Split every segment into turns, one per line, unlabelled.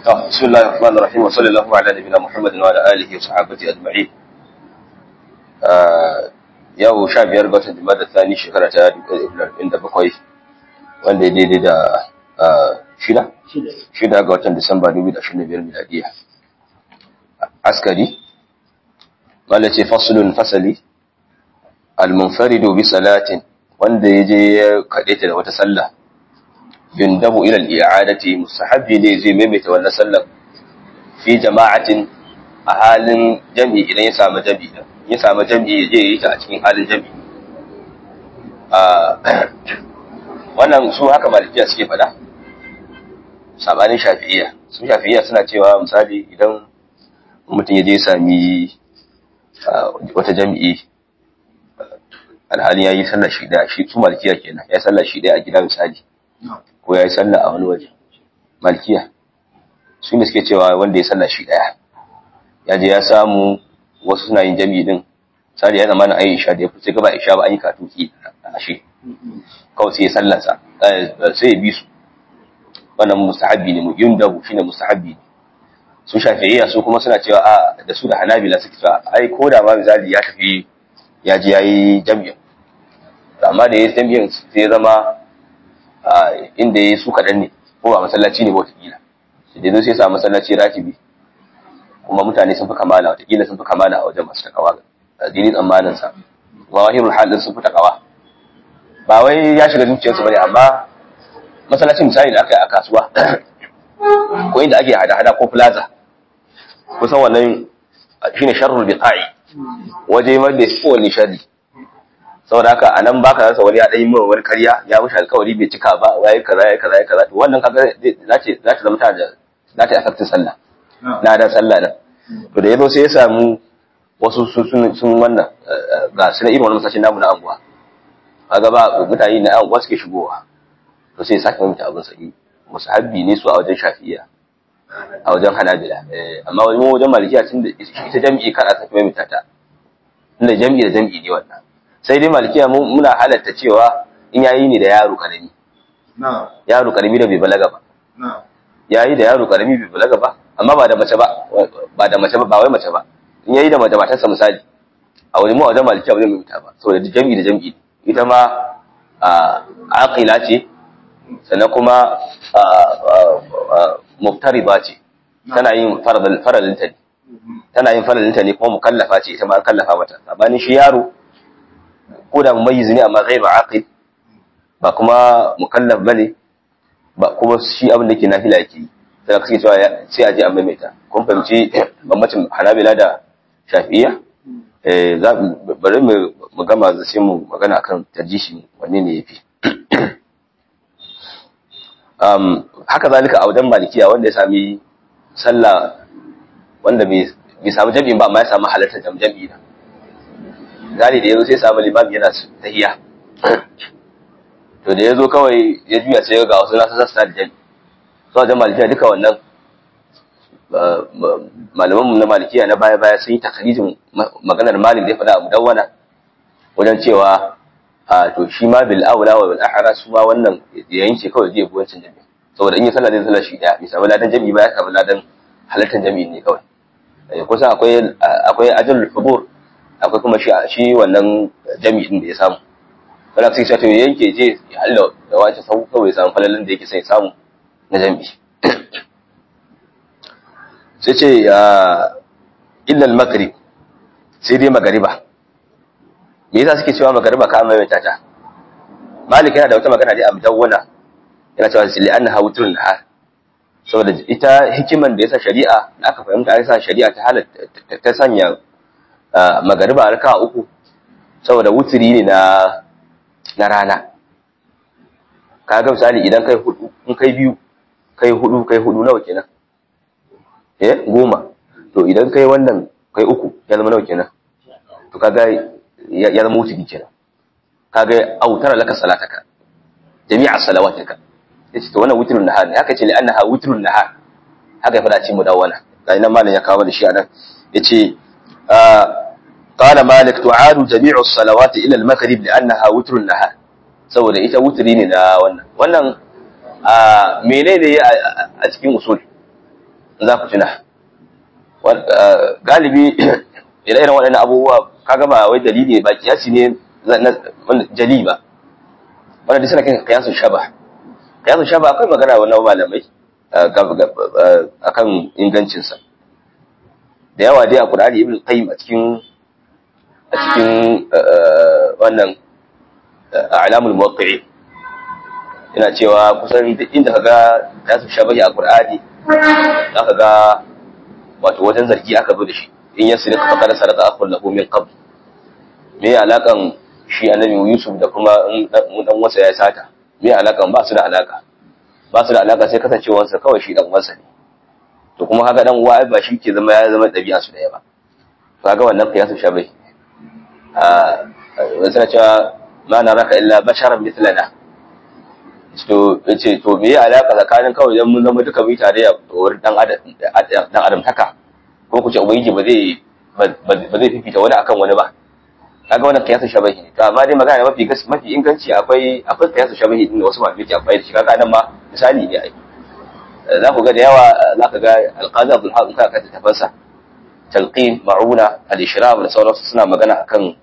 بسم الله الرحمن الرحيم وصلى الله على نبينا محمد وعلى اله وصحبه اجمعين yau sha biyar ga watan jima'a da tsani shekara ta da bakwai wanda ya daidai da shida shida ga watan disamba dubu da ashirin da biyar miladiya askari wanda ce fasulun fasali almunfaridu bi salatin wanda ya je ya kaɗe ta da wata sallah yundabu ila al-i'adati mustahabbi ne zai maimaita wannan sallar fi jama'atin a halin jami'i idan ya samu jami'i din ya samu jami'i ya je yi ta a cikin halin jami'i wannan su haka malikiya suke fada sabanin shafi'iyya su shafi'iyya suna cewa misali idan mutum ya je sami wata jami'i alhalin ya yi sallar shi daya shi su malikiya kenan ya sallar shi daya a gida misali ko ya yi sallah a wani waje malkiya su ne suke cewa wanda ya sallah shi daya ya je ya samu wasu suna yin jami'i din sadi ya zama na ayi isha da ya fice gaba isha ba an yi katuki a shi kawai sai ya sallansa sai ya bi su wannan mustahabbi ne yin dabu shine mustahabbi ne su shafi'iyya su kuma suna cewa a da su da hanabila suke cewa ai ko da ma misali ya tafi ya je ya yi jami'in amma da ya yi jami'in sai ya zama inda ya yi su kaɗan ne ko ba masallaci ne ba watakila da sai sa masallaci ratibi kuma mutane sun fi kamala watakila sun fi kamala a wajen masu takawa a dini tsammanin sa wa wahirul halin sun fi takawa ba wai ya shiga zuciyarsu bane amma masallacin misali da aka yi a kasuwa ko inda ake hada-hada ko plaza kusan wannan shine sharrul biqa'i waje wanda ya fi wani sharri saboda haka a nan baka rasa wani ya ɗan yi mawa wani karya ya wuce alkawari bai cika ba waye kaza ya kaza ya kaza to wannan kaga za ta za ta zama ta da za ta affect sallah na da sallah nan to da yazo sai ya samu wasu sun sun wannan ga su na irin wannan masashin namu na anguwa kaga ba mutane na anguwa suke shigowa to sai ya sake mai abin sa'i musahabbi ne su a wajen shafi'iyya a wajen hanabila amma wajen wajen malikiya tun da ita jami'i kada ta mai ta tunda jami'i da jami'i ne wannan sai dai malikiya muna halatta cewa in yayi ne da yaro karami yaro karami da bai balaga ba yayi da yaro karami bai balaga ba amma ba da mace ba ba da mace ba ba wai mace ba in yayi da mace matarsa misali a wani mu a wajen malikiya ba zai mai ba saboda da jami'i da jami'i ita ma aqila ce sannan kuma muftarida ce tana yin faralinta ne tana yin faralinta ne kuma mukallafa ce ita ma an kallafa mata sabanin shi yaro ko da mumayyiz ne amma ghairu aqil ba kuma mukallaf bane ba kuma shi abin da ke nafila yake yi sai ka cewa sai a je an maimaita kun fahimci bambancin hanabila da shafi'iyya eh za bari mu mu gama sai mu magana akan tarjishi wanne ne yafi um haka zalika a wajen malikiya wanda ya sami sallah wanda bai bai samu jami'in ba amma ya samu halartar jami'i da gane da yazo sai samu limami yana tahiya to da yazo kawai ya juya sai ga wasu nasu sassa da jami so wajen malikiya duka wannan malaman na malikiya na baya baya sun yi takalijin maganar malik da ya faɗa a mudawwana wajen cewa a to shi ma bil aula wa bil ahra su ma wannan ya yanke kawai zai bi wancan jami saboda in yi sallah zai sallah shi daya bai samu ladan jami ba ya samu ladan halartar jami'in ne kawai kusan akwai akwai ajrul hubur akwai kuma shi shi wannan jami'in da ya samu wala sai sai to yanke je ya halla da wace sau kawai samu falalin da yake sai samu na jami'i sai ce ya illa al-maghrib sai dai magariba me yasa suke cewa magariba ka mai tata malik yana da wata magana dai a mudawwana yana cewa li annaha wutrun nahar saboda ita hikiman da yasa shari'a da aka fahimta yasa shari'a ta halatta ta sanya magariba raka uku saboda wuturi ne na na rana kaga misali idan kai hudu in kai biyu kai hudu kai hudu nawa kenan eh goma to idan kai wannan kai uku ya zama nawa kenan to kaga ya zama wuturi kenan kaga autara laka salataka jami'a salawataka yace to wannan wutrun nahar ne haka ce li annaha wutrun nahar haka ya fada cikin mudawwana ga ina malam ya kawo da shi anan yace قال مالك تعاد جميع الصلوات الى المغرب لانها وتر النهار saboda ita wutri ne na wannan wannan menene a cikin usul za ku tuna galibi ire-iren waɗannan abubuwa kaga ba wai dalili ba kiyasi ne jali ba wanda duk suna kan kiyasun shaba kiyasun shaba akwai magana wannan malamai akan ingancinsa da yawa dai a Qur'ani Ibn Qayyim a cikin a cikin wannan a'lamul muwaqqi'in yana cewa kusan duk inda kaga kiyasun shabahi a Qur'ani zaka ga wato wajen zargi aka zo da shi in ya sirka fa kada sarata akhul lahu min qabl me alakan shi annabi Yusuf da kuma dan wasa ya sata me alakan ba su da alaka ba su da alaka sai kasancewar sa kawai shi dan wasa ne to kuma haka dan uwa ba shi ke zama ya zama dabi'a su daya ba kaga wannan qiyasu shabai a wasu na cewa ma na raka illa basharan mithlana to yace to me ya alaka tsakanin kawai dan mun zama duka mu tare a wurin dan adam dan adam taka ko ku ce ubangiji ba zai ba zai fifita wani akan wani ba kaga wannan kiyasu shabahi ne to amma dai magana mafi gas mafi inganci akwai akwai kiyasu shabahi din da wasu malamai ke amfani da shi kaga nan ma misali ne ai za ku ga da yawa za ka ga alqazi abdul haq ka ka tafansa talqin ma'una al-ishrab da sauransu suna magana akan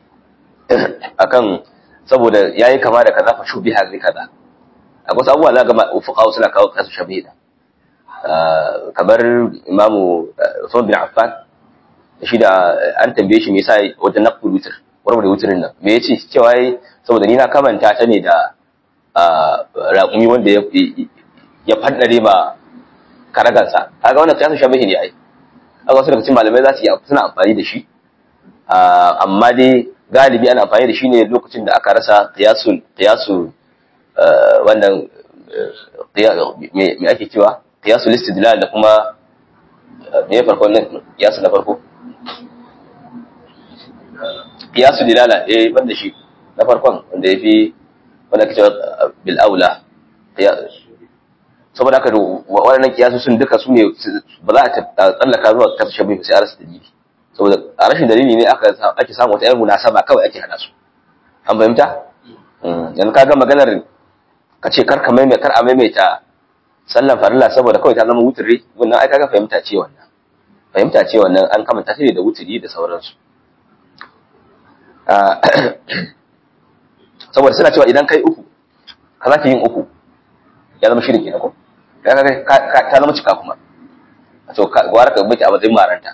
akan saboda yayi kama da kaza fa shubiha zai kaza akwai wasu abubuwa za ga fuqaha suna kawo kiyasu shabahi da kamar imamu Usman bin Affan shi da an tambaye shi me yasa wajen naqul witr warware witrin nan me yace cewa yayi saboda ni na kamanta ta ne da raƙumi wanda ya ya faddare ma karagansa kaga wannan kiyasu shabahi ne ai kaga wasu daga cikin malamai za su yi suna amfani da shi amma dai galibi ana amfani da shi ne lokacin da aka rasa qiyasul qiyasu wannan me ake cewa qiyasul istidlal da kuma me farko ne qiyasu na farko qiyasu dilala eh banda shi na farkon wanda yafi wanda kace bil aula saboda haka waɗannan kiyasu sun duka su ne ba za a tsallaka zuwa kasu shabi sai a rasa dalili saboda a rashin dalili ne aka ake samu wata yar munasaba kawai ake hada su an fahimta yanzu ka ga maganar ka ce kar ka maimaita kar a maimaita sallan farilla saboda kawai ta zama wuturi wannan ai kaga fahimta ce wannan fahimta ce wannan an kamanta shi da wuturi da sauransu saboda suna cewa idan kai uku ka za yin uku ya zama shirin kenan ko ta zama cika kuma to gwara ka bace a matsayin maranta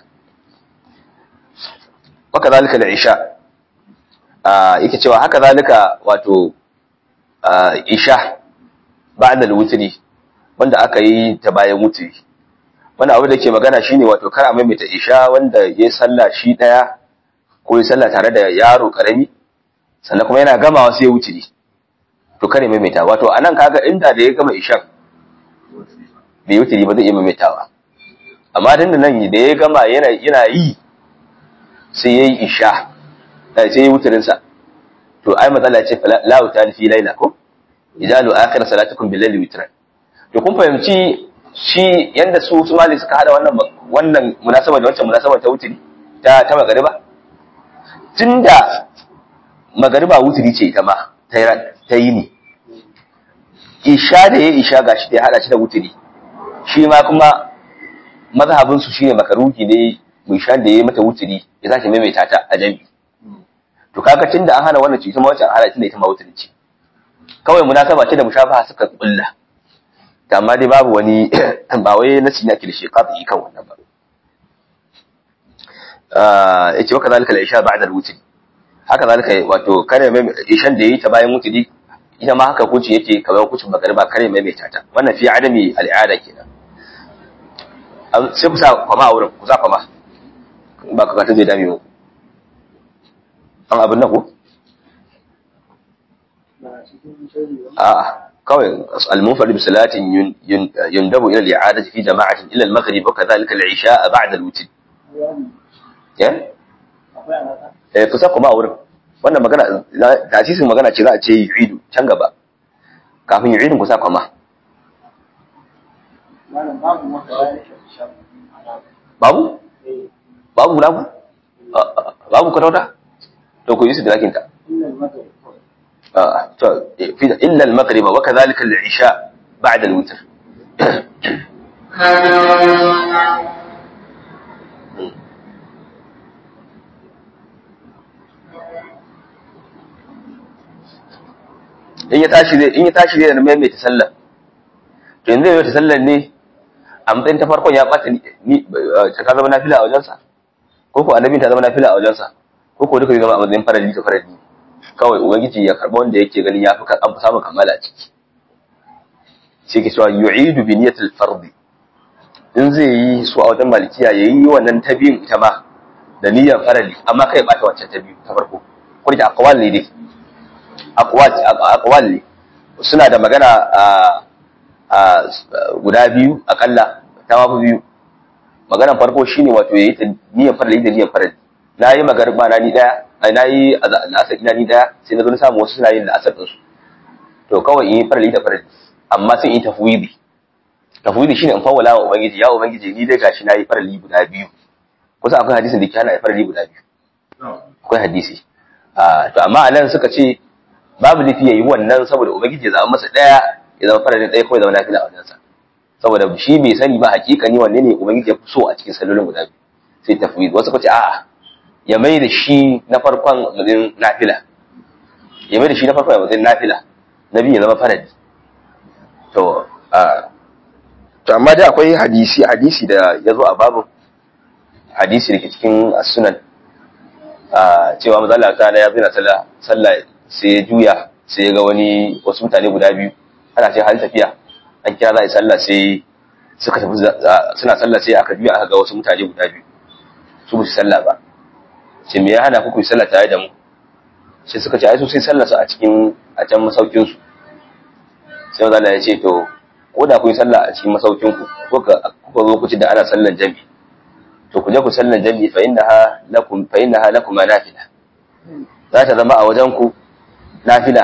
waka zalika da isha yake cewa haka zalika wato isha ba'da al-wutri wanda aka yi ta bayan wutri wanda abu da ke magana shine wato kar a maimaita isha wanda ya sallah shi daya ko ya sallah tare da yaro karami sannan kuma yana gamawa sai ya wutri to kare maimaita wato anan kaga inda da ya gama ishan bai wutri ba zai iya maimaitawa amma dan da nan da ya gama yana yana yi sai yayi isha sai yayi wutrin sa to ai matsala ce la utal fi laila ko idalu akhir salatukum bil layli witran to kun fahimci shi yanda su su mali suka hada wannan wannan munasaba da wancan munasaba ta wutri ta ta magariba tunda magariba wutri ce ita ma ta yi ne isha da ya isha gashi da ya hada shi da wutri shi ma kuma mazhabin su shine makaruhi ne mai shan da ya mata wutri ya sake maimaita ta a jami'i to kaga tunda an hana wannan cuta ma wancan hana tunda ita ma wutri ce kawai munasaba ce da mushafaha suka kulla amma dai babu wani ba wai nasi ne ake da shi qati kan wannan ba ah yace waka zalika la isha ba'da al-wutri haka zalika wato kare mai ishan da yayi ta bayan wutri ita ma haka kuci yake kamar kucin magariba kare mai mai tata wannan fi adami al'ada kenan sai ku sa kwama a wurin ku sa kwama ba ka ta zai dame mu an abin nan ko a'a kawai al-munfarid bi salatin yundabu ila al-i'adati fi jama'atin ila al-maghrib wa kadhalika al-isha ba'da al-witr ya eh kusa kuma a wurin wannan magana tasisin magana ce za a ce yu'idu can gaba kafin yu'idin kusa kuma babu babu guda ku babu kwatauta to ku yi su da lakinta إلا المغرب وكذلك العشاء بعد الوتر in ya tashi zai in ya tashi zai maimaita sallah to yanzu zai ta sallar ne a matsayin ta farkon ya bata ni ta ka zama nafila a wajensa ko ko annabin ta zama nafila a wajensa ko ko duka zai zama a matsayin farali ta farali kawai ubangiji ya karba wanda yake ganin ya fi an fi samun kamala a ciki sai ke cewa yu'idu bi niyyatil fardi in zai yi su a wajen malikiya yayi wannan ta biyun ita ma da niyyar farali amma kai bata wancan ta biyu ta farko ko da aqwal ne dai aqwal ne suna da magana a guda biyu akalla ta mafi biyu maganan farko shine wato yayi ta niyyar farali da niyyar farali na yi magarba na ni daya ai na yi la'asar ina ni daya sai na zo na samu wasu suna yin la'asar din su to kawai in yi farali da farali amma sai in tafwidi tafwidi shine in fawwala wa ubangiji ya ubangiji ni dai gashi na yi farali guda biyu kusa akwai hadisin da ke hana farali guda biyu akwai hadisi to amma a nan suka ce babu nufi ya yi wannan saboda ubangiji ya zama masa ɗaya ya zama farajin ɗaya kawai zama nafila a wajensa saboda shi bai sani ba hakika ni wanne ne ubangiji ya fi so a cikin sallolin guda biyu sai tafwid wasu kace a'a ya mai da shi na farkon mazin nafila ya mai da shi na farkon mazin nafila na biyu ya zama faraji to to amma dai akwai hadisi hadisi da ya zo a babu hadisi da ke cikin sunan cewa mazala ta na ya zina sallah sai ya juya sai ya ga wani wasu mutane guda biyu ana ce hal tafiya an kira za a yi sallah sai suka tafi suna sallah sai aka juya aka ga wasu mutane guda biyu su ba su sallah ba ce me ya hana ku ku yi sallah tare da mu sai suka ce ai su sai sallah su a cikin a can masaukin su sai mazala ya ce to ko da ku yi sallah a cikin masaukin ku ko ka zo ku ci da ana sallan jami'i to ku je ku sallan jami'i fa innaha lakum fa innaha lakum nafila za ta zama a wajen ku nafila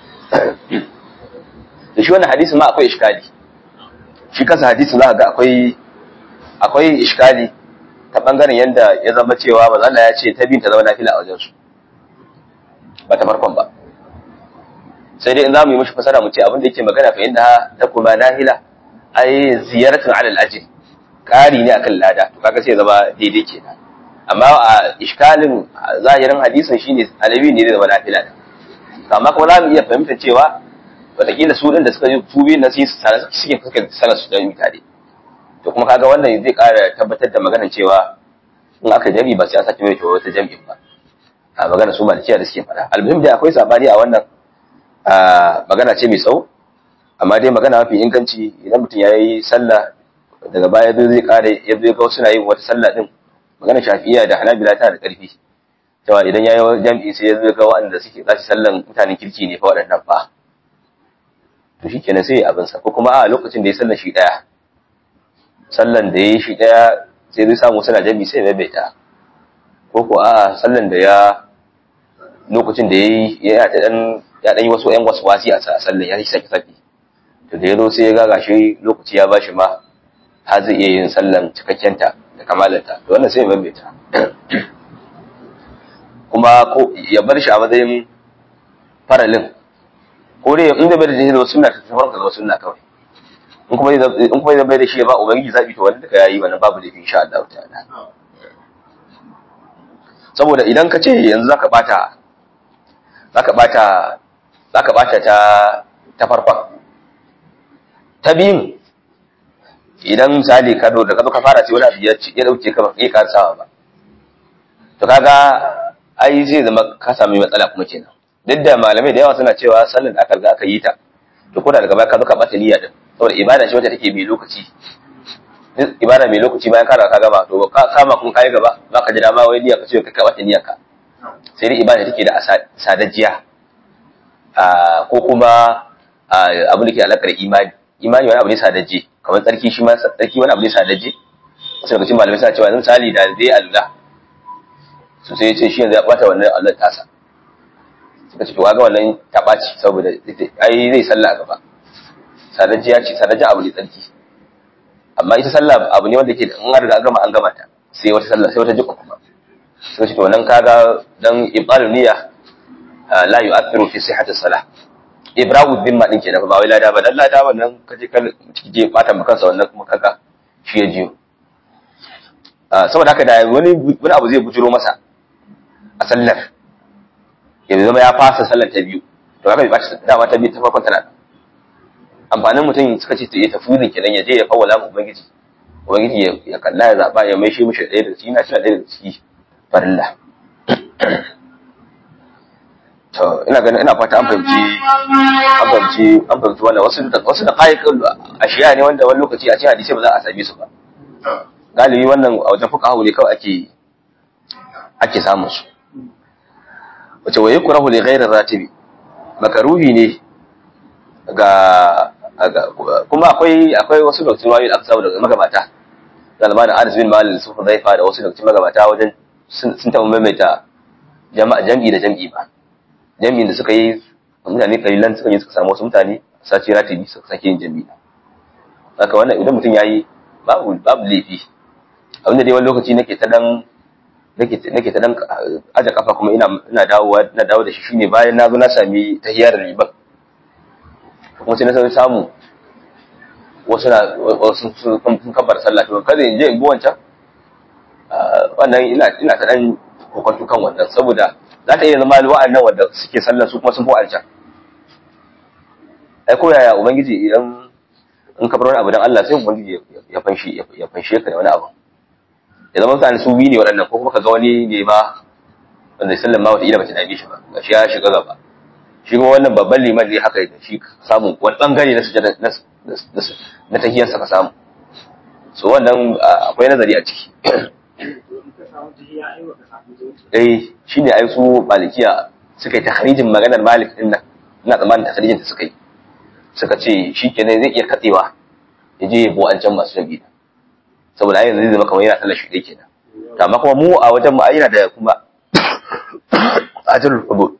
da shi wannan hadisi ma akwai iskali shi kansa hadisi za ga akwai akwai iskali ta bangaren yanda ya zama cewa manzo Allah ya ce ta bin ta zama nafila a wajen su ba ta farkon ba sai dai in zamu yi mishi fasara mu ce abin da yake magana fa inda ta kuma nahila ai ziyaratun ala al-ajr kari ne akan lada to kaga sai ya zama daidai kenan amma a iskalin zahirin hadisin shine alabi ne zai zama nafila da amma kuma za mu iya fahimtar cewa wataƙila su ɗin da suka yi tubi na su suke fuskar sanar su don tare to kuma kaga wannan zai ƙara tabbatar da maganar cewa in aka jami ba sai an sake mai wata jami'in ba a magana su malikiya da suke faɗa almuhim dai akwai sabani a wannan magana ce mai tsawo amma dai magana mafi inganci idan mutum ya yi sallah daga baya zai ƙara ya zo ga suna yin wata sallah din magana shafi'iya da hanabila tana da ƙarfi cewa idan ya yi jam'i sai ya zo ga waɗanda suke za su sallan mutanen kirki ne fa waɗannan ba to shi kenan sai abin sa ko kuma a lokacin da ya sallan shi ɗaya sallan da ya yi shi ɗaya sai zai samu suna jam'i sai ya maimaita ko ko a sallan da ya lokacin da ya yi ya ɗan ya ɗan yi wasu ƴan wasu wasi a sallan ya yi sake sake to da ya zo sai ya ga gashi lokaci ya bashi ma har zai iya yin sallan cikakkenta da kamalanta to wannan sai ya maimaita kuma ko ya bar shi a matsayin faralin ko dai in da bai da shi zama sunna ta farko zama sunna kawai in kuma in kuma zai bai da shi ya ba ubangiji zabi to wanda ka yayi wannan babu laifi insha Allah ta'ala saboda idan ka ce yanzu zaka bata zaka bata zaka bata ta ta farkon ta biyun idan misali ka do da ka zo ka fara sai wani abu ya ya dauke ka ba kai ka sawa ba to kaga ai zai zama ka sami matsala kuma kenan duk da malamai da yawa suna cewa sallar da aka riga aka yi ta to ko da daga baya ka zo ka bata niyya din saboda ibada ce wacce take mai lokaci ibada mai lokaci bayan ka ka gama to ka kama kun kai gaba za ka ji dama wai niyya ka ce ka bata niyyar ka sai dai ibada take da sadajiya ko kuma abin da ke alakar imani imani wani abu ne sadaje kamar tsarki shi ma tsarki wani abu ne sadaje wasu daga cikin malamai suna cewa misali da zai alula su sai ya ce shi yanzu ya bata wannan Allah tasa suka ce to kaga wannan ta ɓaci saboda ai zai sallah a gaba sadaji ya ce sadaji abu ne tsarki amma ita sallah abu ne wanda ke in an riga gama an gama ta sai wata sallah sai wata jikka kuma suka ce to nan kaga dan ibadu niyya la yu'athiru fi sihhati salah ibrahim dhimma din kenan ba wai lada ba dan lada wannan kaje kan je bata maka kansa wannan kuma kaga shi ya jiyo saboda haka da wani wani abu zai bujiro masa a sallar ya zama ya fasa sallar ta biyu to haka bai bashi dama ta biyu ta farkon tana amfanin mutum suka ce ya tafi wurin kenan ya je ya fawwala mu ubangiji ubangiji ya kalla ya zaba ya maishe mishi ɗaya da ciki na shi ɗaya da ciki farilla to ina ganin ina fata an fahimci an fahimci an fahimci wannan wasu da wasu da kayan ashiya ne wanda wani lokaci a cikin hadisi ba za a same su ba galibi wannan a wajen fuka ne kawai ake ake samun su wace waye kurahu li ghairir ratibi makaruhi ne ga kuma akwai akwai wasu lokacin wayoyi da aka samu daga magabata zalmanin Anas bin Malik su Hudayfa da wasu lokacin magabata wajen sun taɓa maimaita jama'a jam'i da jam'i ba jami'in da suka yi mutane kalilan suka yi suka samu wasu mutane sace ratibi suka sake yin jami'i haka wannan idan mutum yayi babu babu laifi abinda dai wani lokaci nake ta dan nake nake ta dan aje kafa kuma ina ina dawowa na dawo da shi shine bayan na zo na sami tahiyar riban kuma sai na san samu wasu na wasu sun kabbar sallah to kada in je in bi wancan wannan ina ina ta dan kokonto kan wannan saboda za ta iya zama wa'annan wanda suke sallar su kuma sun fi alcan ai ko yaya ubangiji idan in ka bar wani abu dan Allah sai ubangiji ya fanshi ya fanshe ka da wani abu ya zama mutane su biyu ne waɗannan ko kuma ka ga wani ne ma wanda sallar ma wata ila bata dame shi ba gashi ya shiga gaba shi kuma wannan babban liman ne haka da shi samu wani bangare na sujada na tahiyarsa ka samu so wannan akwai nazari a ciki eh shine ai su malikiya suka yi tahrijin maganar malik din nan ina tsammanin tahrijin da suka yi suka ce shikenan zai iya katsewa ya je yabo an can masu jabi saboda ai yanzu zai zama kamar yana sallar shi kenan to amma kuma mu a wajen mu ai yana da kuma ajrul qubul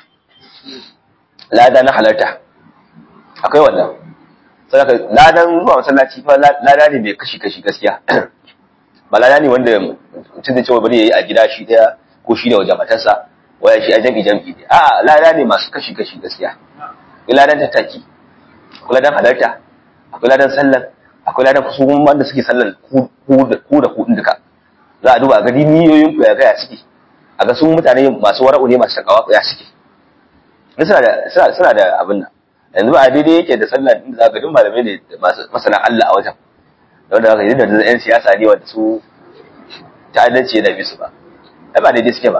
lada na halarta akwai wannan saboda ladan zuwa masallaci fa lada ne mai kashi kashi gaskiya ba lada ne wanda mutum da cewa bari yayi a gida shi daya ko shi da wajen matarsa waya shi a jam'i jam'i ne a lada ne masu kashi kashi gaskiya akwai ladan tattaki akwai ladan halarta akwai ladan sallar akwai ladan kusu wanda suke sallar ku da ku duka za a duba a gani niyoyin ku ya ga ya suke a ga su mutane masu wara'u ne masu takawa ya suke suna da suna da abin nan yanzu ba a daidai yake da sallar inda za ka duk malamai ne masana Allah a wajen wanda aka yi da yan siyasa ne wanda su ta'addanci da bisu ba ai ba daidai suke ba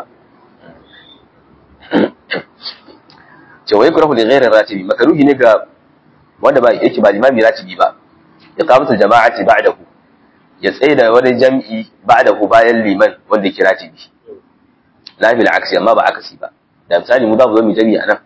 ce wai kurahu li ghairi ratibi makaruhi ne ga wanda ba yake ba limami ratibi ba ya kamata jama'ati ba'dahu ya tsaye da wani jam'i ba'dahu bayan liman wanda yake ratibi la bil aksi amma ba akasi ba da misali mu za mu zo mu jami'a nan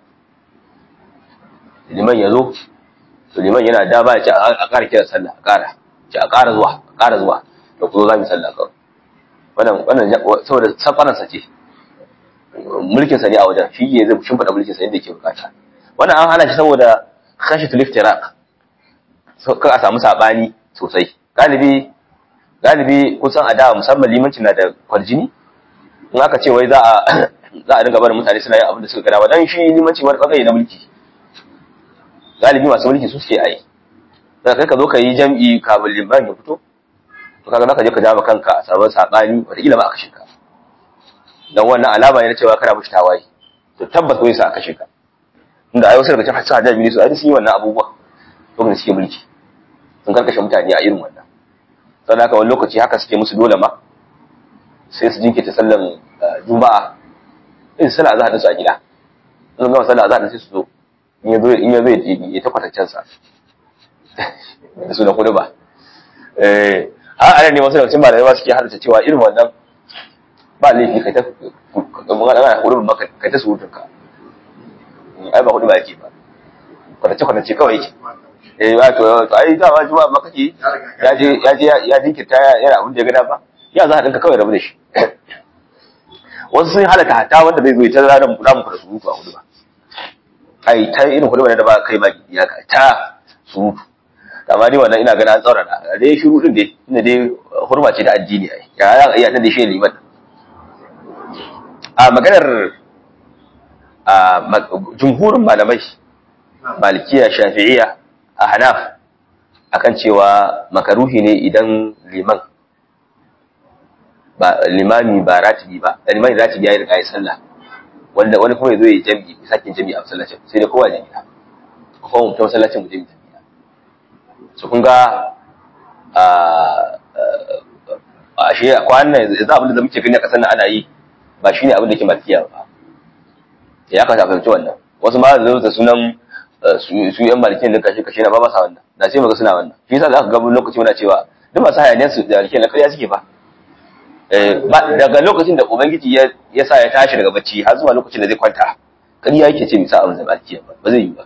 liman ya zo to liman yana da ba ya ce a ƙara kira sallah a ƙara ce a ƙara zuwa a ƙara zuwa da ku zo za mu sallah kawai wannan wannan saboda sakwaran sa ce mulkin sa ne a wajen shi ne zai shimfiɗa mulkin sa yadda yake bukata wannan an hana shi saboda khashitul iftiraq kar a samu sabani sosai galibi galibi kusan a da musamman limanci na da kwarjini in aka ce wai za a za a dinga barin mutane suna yin abin da suka gada ba dan shi limanci wani bangare na mulki galibi masu mulki su suke yi da kai ka zo ka yi jam'i kabin liman ya fito to kaga zaka je ka jama kanka a sabon sabani wataƙila ma a kashe ka dan wannan alama ne na cewa kana mushi tawaye to tabbas wai sa a kashe ka inda ai wasu daga cikin sa jami'i su ai sun yi wannan abubuwa lokacin suke mulki sun karkashe mutane a irin wannan sannan haka wani lokaci haka suke musu dole ma sai su jinkirta sallan juma'a in sallah azhar su a gida in gama sallah azhar sai su zo in ya zo in ya zo ya ta kwatancen sa da su da kudu ba eh har ana ne wasu daga cikin malamai suke harta cewa irin wannan ba laifi kai ta magana kudu ba kai ta surutun ka ai ba kudu ba yake ba kwatance kwatance kawai yake eh ba to to ai da ba juma'a ba kake ya je ya je ya jinkirta yana abin da ya gada ba ya za a dinka kawai rabu da shi wasu sun halaka hatta wanda bai zo ya ta ranar kula muku da surutu a hudu ba ai ta irin hudu da ba kai ba ya ka ta surutu amma dai wannan ina ganin an tsaurara dai shiru din dai inda dai hurma ce ta addini ai ya za a iya ta da shi liman a maganar a jumhurin malamai malikiya shafi'iyya a hanaf akan cewa makaruhi ne idan liman ba limami ba ratibi ba da limami ratibi ya yi riga ya sallah wanda wani kuma ya zo ya jami'i ya sake jami'i a masallacin sai dai kowa ya gida kuma mutum masallacin mu jami'i gida su kun ga a shi a kwanan yanzu abin da muke gani a kasar nan ana yi ba shine abin da ke malkiya ba ya kamata a fahimci wannan wasu ma zai da sunan su yan malikin da kashe kashe na ba masa wannan da sai muga suna wannan shi yasa za ka ga lokaci muna cewa duk masu hayaniyar su da malikin na ƙarya suke ba daga lokacin da ubangiji ya sa ya tashi daga bacci har zuwa lokacin da zai kwanta ƙarya yake ce misa abin da malikiya ba ba zai yi ba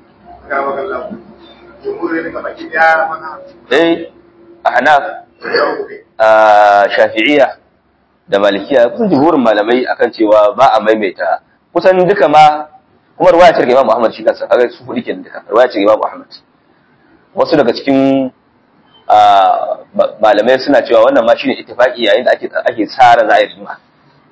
eh a hanaf a shafi'iyya da malikiya kusan jumhurin malamai akan cewa ba a maimaita kusan duka ma kuma ruwaya ce daga Imam Ahmad shi kansa kaga su hudu kenan duka ruwaya ce daga Imam Ahmad wasu daga cikin malamai suna cewa wannan ma shine ittifaqi yayin da ake ake tsara za a yi rigima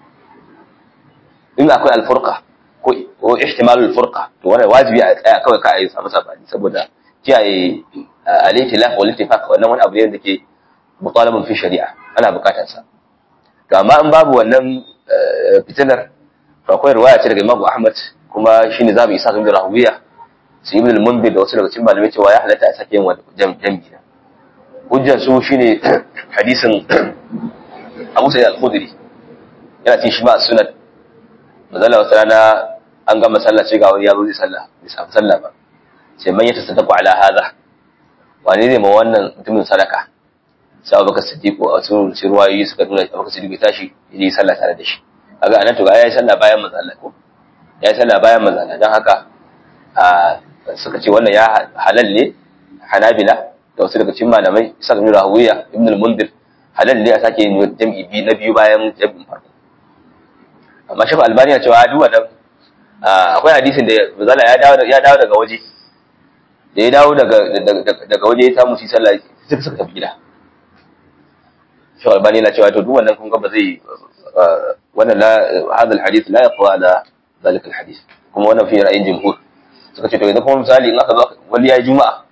in akwai alfurqa ko ko ihtimalul furqa to wannan wajibi a tsaya kawai ka yi samu sabani saboda kiyaye al-itilaf wal ittifaq wannan wani abu ne da ke mutalabun fi shari'a ana bukatar sa to amma in babu wannan fitinar to akwai riwaya ce daga Imam Ahmad kuma shine zamu isa kan rawiya sai Ibn al-Munzir da wasu daga cikin malamai cewa ya halatta a sake yin jam'i hujjar su shine hadisin Abu Sa'id al-Khudri yana cikin shi ma sunan mazala wata rana an gama sallah ce ga wani yaro zai sallah bai samu sallah ba sai man ya tasaddaku ala hadha wani ne ma wannan mutumin sadaka sai Abubakar Siddiq a wasu ruwayoyi suka nuna Abubakar Siddiq ya tashi ya yi sallah tare da shi kaga anan to ga yayi sallah bayan manzo Allah ko yayi sallah bayan manzo Allah dan haka a suka ce wannan ya halal ne Hanabila da wasu daga cikin malamai Isa ibn Rahuwiya Ibn al-Mundir halal ne a sake yin jam'i bi na biyu bayan jam'in farko amma Shafi Albani ya cewa duk wannan akwai hadisin da Manzala ya dawo ya dawo daga waje da ya dawo daga daga waje ya samu shi sallah sai suka tafi gida Shafi Albani na cewa to duk wannan kun ga ba zai wannan la hadha alhadith la yaqwa ala zalika alhadith kuma wannan fi ra'ayin jumhur suka ce to idan kuma misali in aka zo wani yayi juma'a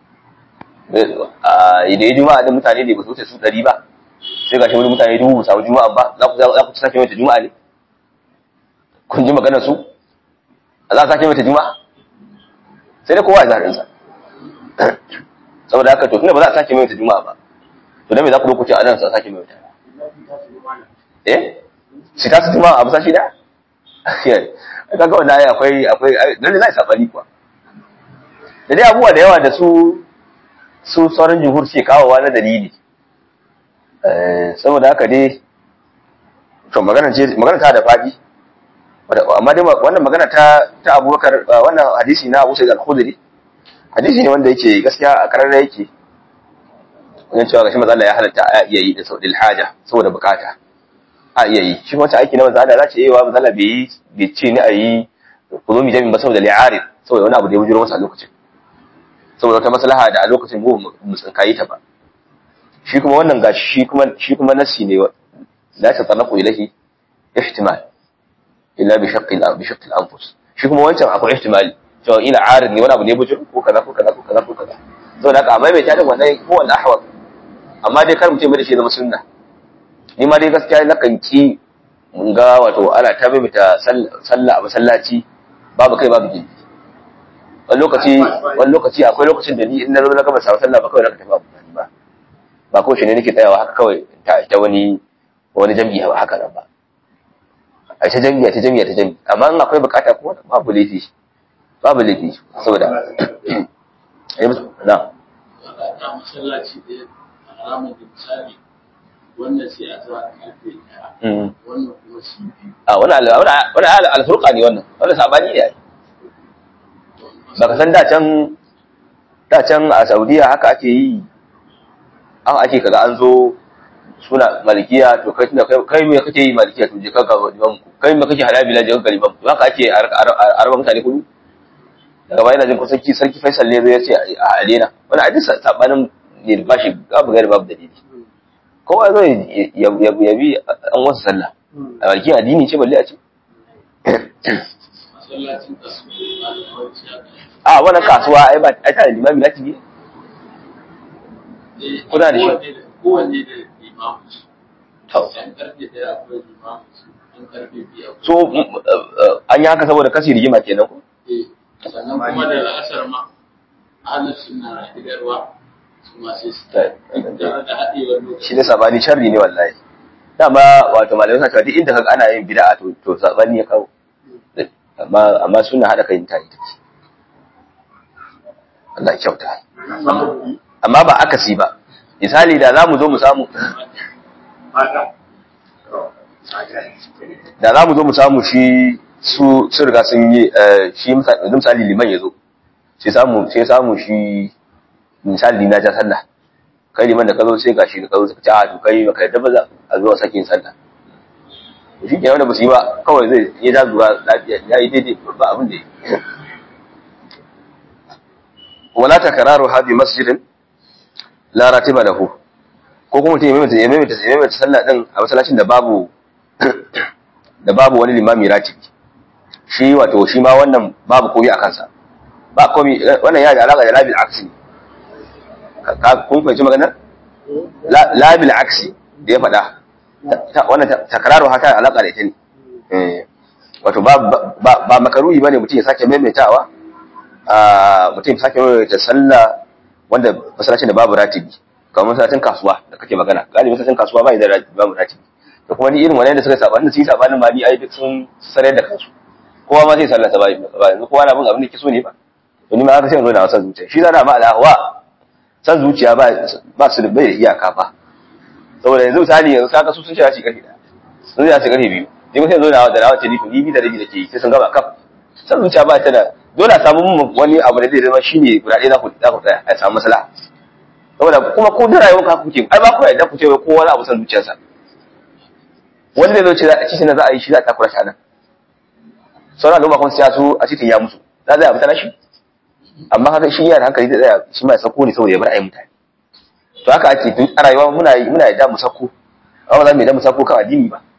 idan juma'a din mutane ne ba su wuce su ɗari ba sai gashi wani mutane dubu samu juma'a ba za ku za ku sake mata juma'a ne kun ji maganar su za a sake mata juma'a sai dai kowa ya zaɓin sa saboda haka to tunda ba za a sake mata juma'a ba to dan me za ku lokaci a nan sa sake mata eh shi ta su juma'a abu sashi da kaga wannan ayi akwai akwai lalle zai sabani kuwa da dai abubuwa da yawa da su su sauran jihur ce kawowa na dalili saboda haka dai to magana ce magana ta da fadi amma dai wannan magana ta ta Abubakar wannan hadisi na Abu Sa'id al-Khudri hadisi ne wanda yake gaskiya a kararra yake wannan cewa gashi manzo Allah ya halatta a iya yi da saudil haja saboda bukata a iya yi shi wata aiki na manzo Allah za ce yi wa manzo Allah bai bai ce ni a yi kulumi jami'in ba saboda li'arid saboda wani abu da ya bujuro masa a lokacin saboda wata maslaha da a lokacin mu mu tsinkayi ta ba shi kuma wannan gashi shi kuma shi kuma nasi ne la ta tsanaku ilahi ihtimal illa bi shaqqi al bi shaqqi al anfus shi kuma wancan akwai ihtimali cewa ila arid ne wani abu ne bujuro ko kaza ko kaza ko kaza ko kaza saboda haka amma bai tada wannan ko wanda ahwal amma dai kar mu ce mai da shi zama sunna ni ma dai gaskiya na kan ki mun ga wato ana ta maimaita sallah a masallaci babu kai babu gindi wani lokaci wani lokaci akwai lokacin da ni in na zo na gama sa sallah ba kawai na tafi abu ba ba ko shi ne nake tsayawa haka kawai ta ta wani wani jami'i haka nan ba a ta jami'a ta jami'a ta jami'a amma in akwai bukata kuma babu laifi babu laifi saboda na
masallaci ɗaya a ramin misali wannan sai a zuwa karfe ɗaya wannan kuma shi biyu
a wani wani alfurqa ne wannan wannan sabani ne baka san da can da can a Saudiya haka ake yi an ake kaga an zo suna malikiya to kai tunda kai me kake yi malikiya to je kanka liman ku kai me kake halabila je kanka liman ku haka ake arba mutane kudu daga bayan jin kusan sarki sarki Faisal ne zai ce a alena wani hadisi sabanin ne ba shi babu gari babu dalili kowa zo ya bi an wasu sallah a bakin addini ce balle a ce
masallacin kasu ba da kwanci a
a wannan kasuwa ai ba ai ta da limami na tibi kuna da shi
kowanne da limamu su
to
yan karfe daya akwai limamu su yan karfe biyu akwai
so an yi haka saboda kasi rigima kenan ko
Eh, sannan kuma da la'asar ma ahalin suna hidarwa su ma sai su tare da haɗewar lokaci
shi ne sabani sharri ne wallahi dama wato malamai suna cewa duk inda kaga ana yin bid'a to to sabani ya kawo amma amma suna hada kai ta ita ce Allah ya kyauta amma ba akasi ba misali da zamu zo mu samu da zamu zo mu samu shi su su riga sun yi eh, shi misali misali liman ya zo sai samu sai samu shi misali na ja sallah kai liman da ka zo sai gashi da ka zo suka ce a to kai baka yadda ba za a zo a sakin sallah to shi ke wanda ba su yi ba kawai zai ya ja zuwa lafiya ya yi daidai ba abin da ya yi wala takararu hadi masjidin la ratiba lahu ko kuma mutum ya maimaita ya maimaita ya maimaita sallah din a masallacin da babu da babu wani limami ratibi shi wato shi ma wannan babu komai a kansa ba komai wannan ya da alaka da labil aksi ka kun fahimci maganar La- labil aksi da ya faɗa Ta- ta- wannan ta- takraru hata alaka da ita ne Eh, wato ba ba ba makaruhi bane mutum ya sake maimaitawa a mutum ya sake maimaita sallah wanda masallacin da babu ratibi kamar masallacin kasuwa da kake magana galibi masallacin kasuwa ba da ratibi babu ratibi da kuma ni irin wannan da suka saba da su yi sabanin ma ni ai duk sun sanar da kansu kowa ma zai sallata ba ba yanzu kowa na bin abin da ke so ne ba to ni ma haka sai in zo da wasan zuciya shi zana ma al'ahwa san zuciya ba ba su da bai da iyaka ba saboda yanzu misali yanzu saka su sun shiga shi karfi daya sun shiga shi karfi biyu ni kuma sai zo da da rawa ce ni to ni bi da rabi nake yi sai sun gaba kaf san zuciya ba ta da dole a samu mun wani abu da zai zama shine guda ɗaya za ku za ku tsaya a samu maslaha saboda kuma ko da rayuwar ka kuke ai ba ku yadda ku ce wai kowa na abu san zuciyarsa wani zai zo ce a cikin za a yi shi za a takura shi a nan sauran al'umma kuma sai su a cikin ya musu za zai abu ta nashi amma haka shi yana da hankali zai tsaya shi ma ya sako ne saboda ya bar ayi mutane to haka ake tun a rayuwa muna yi muna yadda mu sako amma ba za mu yadda mu sako kan addini ba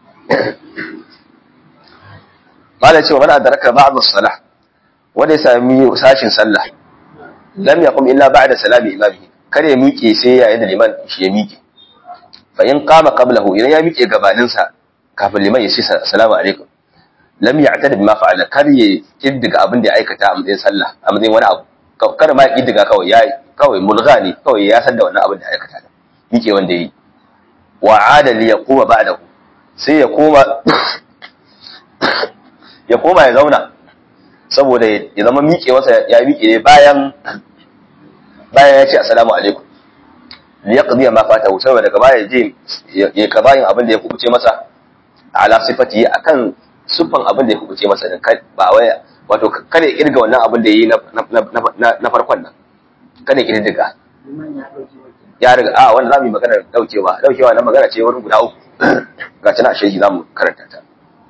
mala cewa man adraka ba'd as-salah wanda ya sami sashin sallah lam yaqum illa ba'da salami imamihi kar ya miƙe sai yayin da liman shi ya miƙe fa in qama qablahu idan ya miƙe gabanin sa kafin liman ya ce assalamu alaikum lam ya'tad bima fa'ala kar ya kiddiga abin da ya aikata a matsayin sallah a matsayin wani abu kar ma ya kiddiga kawai ya kawai mulgha ne kawai ya san da wannan abin da ya aikata miƙe wanda yi wa ada li yaquma ba'dahu sai ya koma ya koma ya zauna saboda ya zama miƙewarsa ya miƙe ne bayan bayan ya ce assalamu alaikum li yaqdi ma fatahu saboda daga baya je ya kabayin abin da ya kubuce masa ala sifati akan sufan abin da ya kubuce masa din ba wai wato kada ya kirga wannan abin da yayi na na farkon nan kada ya kirga ya riga a wanda zamu yi magana daukewa daukewa na magana ce wurin guda uku ga tana shehi zamu karanta ta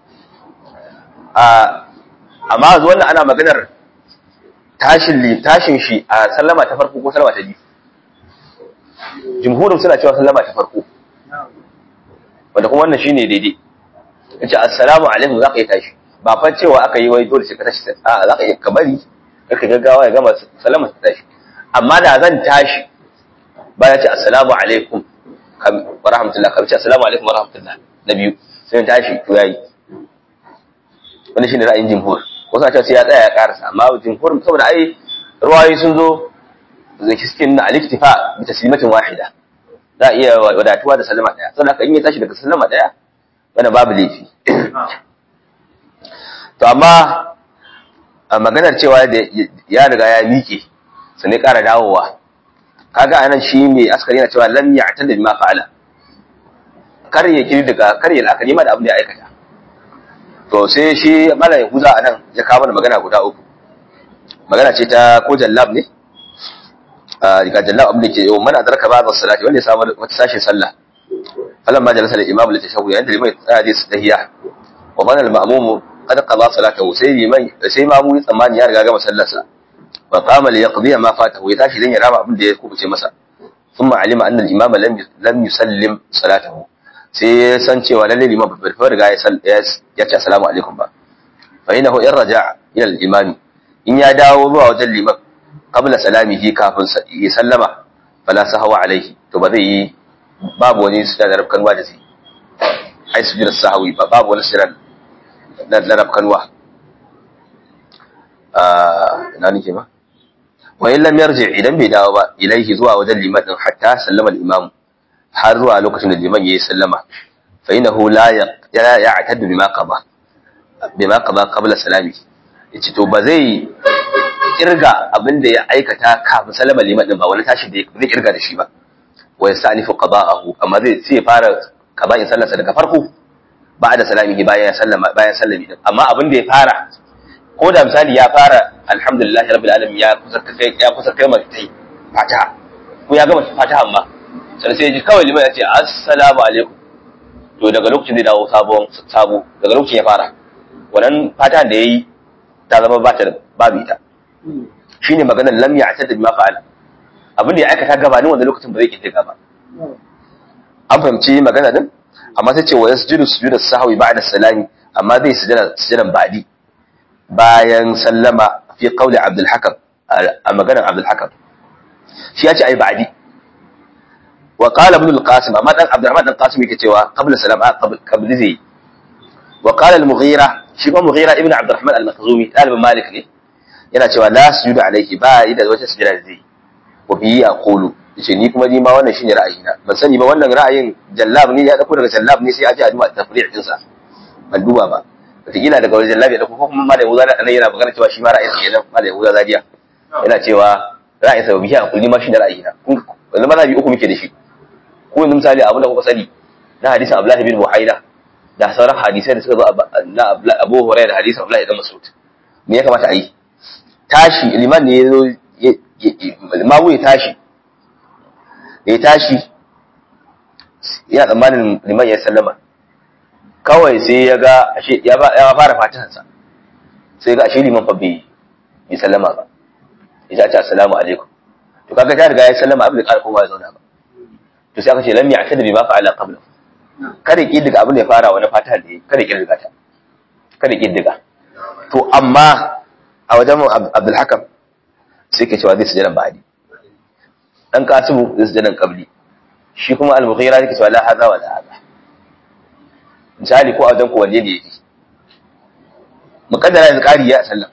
a amma yanzu wannan ana maganar tashin tashin shi a sallama ta farko ko sallama ta biyu jumhurin suna cewa sallama ta farko wanda kuma wannan shine daidai yace assalamu alaikum zaka yi tashi ba fa cewa aka yi wai dole sai ka tashi a zaka yi kabari kaka gaggawa ya gama sallama ta tashi amma da zan tashi ba ya ce assalamu alaikum wa rahmatullah ka ce assalamu alaikum wa rahmatullah na biyu sai tashi to yayi wani shine ra'ayin jumhur wasu a ce sai ya tsaya ya karasa amma jumhur saboda ai ruwayoyi sun zo zai cikin na aliktifa bi taslimatin wahida za a iya wadatuwa da sallama daya saboda haka in ya tashi daga sallama daya wanda babu laifi to amma a maganar cewa da ya riga ya miƙe su ne ƙara dawowa kaga anan shi mai askari yana cewa lam ya'tadil ma fa'ala kar ya kiri daga kar ya la'akari ma da abin da ya aikata to sai shi mala yahuza anan ya kawo mana magana guda uku magana ce ta ko jallab ne ga jallab abin da ke yau mana adraka ba da salati wanda ya samu wata sashin sallah falan ma jalasa da imam da tashahu yayin da liman ya tsaya da tahiyya wa bana al-ma'mum qad qada salatahu sai liman sai mamu ya tsammani ya riga gama sallarsa wa qama li yaqdi ma fatahu ya tashi dan ya rama abin da ya kubuce masa thumma alima anna al-imama lam lam yusallim salatahu sai ya san cewa lalle liman bai fa riga ya ce assalamu alaikum ba fa innahu in raja'a ila al-imam in ya dawo zuwa wajen liman qabla salamihi kafin ya sallama fala sahawa alaihi to ba zai yi babu wani sujada na rafkanwa da zai ai sujudar sahawi ba babu wani sujada na rafkanwa ina nake ma wa in lam yarji idan bai dawo ba ilaihi zuwa wajen liman din hatta sallama al-imam har zuwa lokacin da liman yayi sallama fa innahu la ya'taddu bima qada bima qada qabla salami yace to ba zai kirga abin da ya aikata kafin sallama liman din ba wani tashi da zai kirga da shi ba wa yastanifu qada'ahu amma zai sai fara qada'in sallarsa daga farko ba'da salamihi bayan sallama bayan sallami din amma abin da ya fara ko da misali ya fara alhamdulillah rabbil alamin ya kusa kai ya kusa kai mai fatiha ko ya gama fatiha amma sai sai ji kawai liman ya ce assalamu alaikum to daga lokacin zai dawo sabon sabo daga lokacin ya fara wannan fatiha da yayi ta zama ba ta babu ita shine maganar lam ya'tad bima fa'ala abin da ya aikata gabanin wannan lokacin ba zai kinta ba an fahimci magana din amma sai ce wa yasjudu sujuda sahwi ba'da salami amma zai sujada sujadan ba'di bayan sallama fi qawli Abdul Hakam a maganar Abdul Hakam shi ya ce ai ba'di wa qala ibn al-Qasim amma dan Abdurrahman dan Qasim yake cewa qabla salama qabl zai wa qala al-Mughira shi kuma Mughira ibn Abdurrahman al-Makhzumi talibin Malik ne yana cewa la sujudu alayhi ba yi da wata sujada zai wa bi yaqulu yace ni kuma ni ma wannan shine ra'ayina ban sani ba wannan ra'ayin jallab ne ya dauko daga jallab ne sai a ji a duba tafri' din sa ban duba ba wataƙila daga wajen lafiya da kuma kuma malam Yahuza da yana magana cewa shi ma ra'ayinsa kenan malam Yahuza Zadiya yana cewa ra'ayinsa ba biya kulli ma shi da ra'ayina kun yanzu mazhabi uku muke da shi ko yanzu misali abin da kuka sani na hadisin Abdullah bin Buhaina da sauran hadisai da suka zo na Abu Hurairah da hadisin Abdullah ibn Mas'ud me ya kamata a yi tashi liman ne ya zo mamu ya tashi ya tashi yana tsammanin liman ya sallama kawai sai ya ga ashe ya fara fatihansa sai ga ashe liman fa bai yi sallama ba ya ce assalamu alaikum to kaga ta riga ya sallama abin da ƙara kowa ya zauna ba to sai aka ce lam ya'tadi bima fa'ala qabla kada ki diga abin da ya fara wani fatiha da kada ki diga ta kada ki diga to amma a wajen Abdul Hakam sai ke cewa zai sujudan ba'di dan Kasimu zai sujudan qabli shi kuma al-Mughira yake cewa la hadha wa la hadha misali ko a wajen kowanne ne yake mukaddara yanzu ƙari ya sallam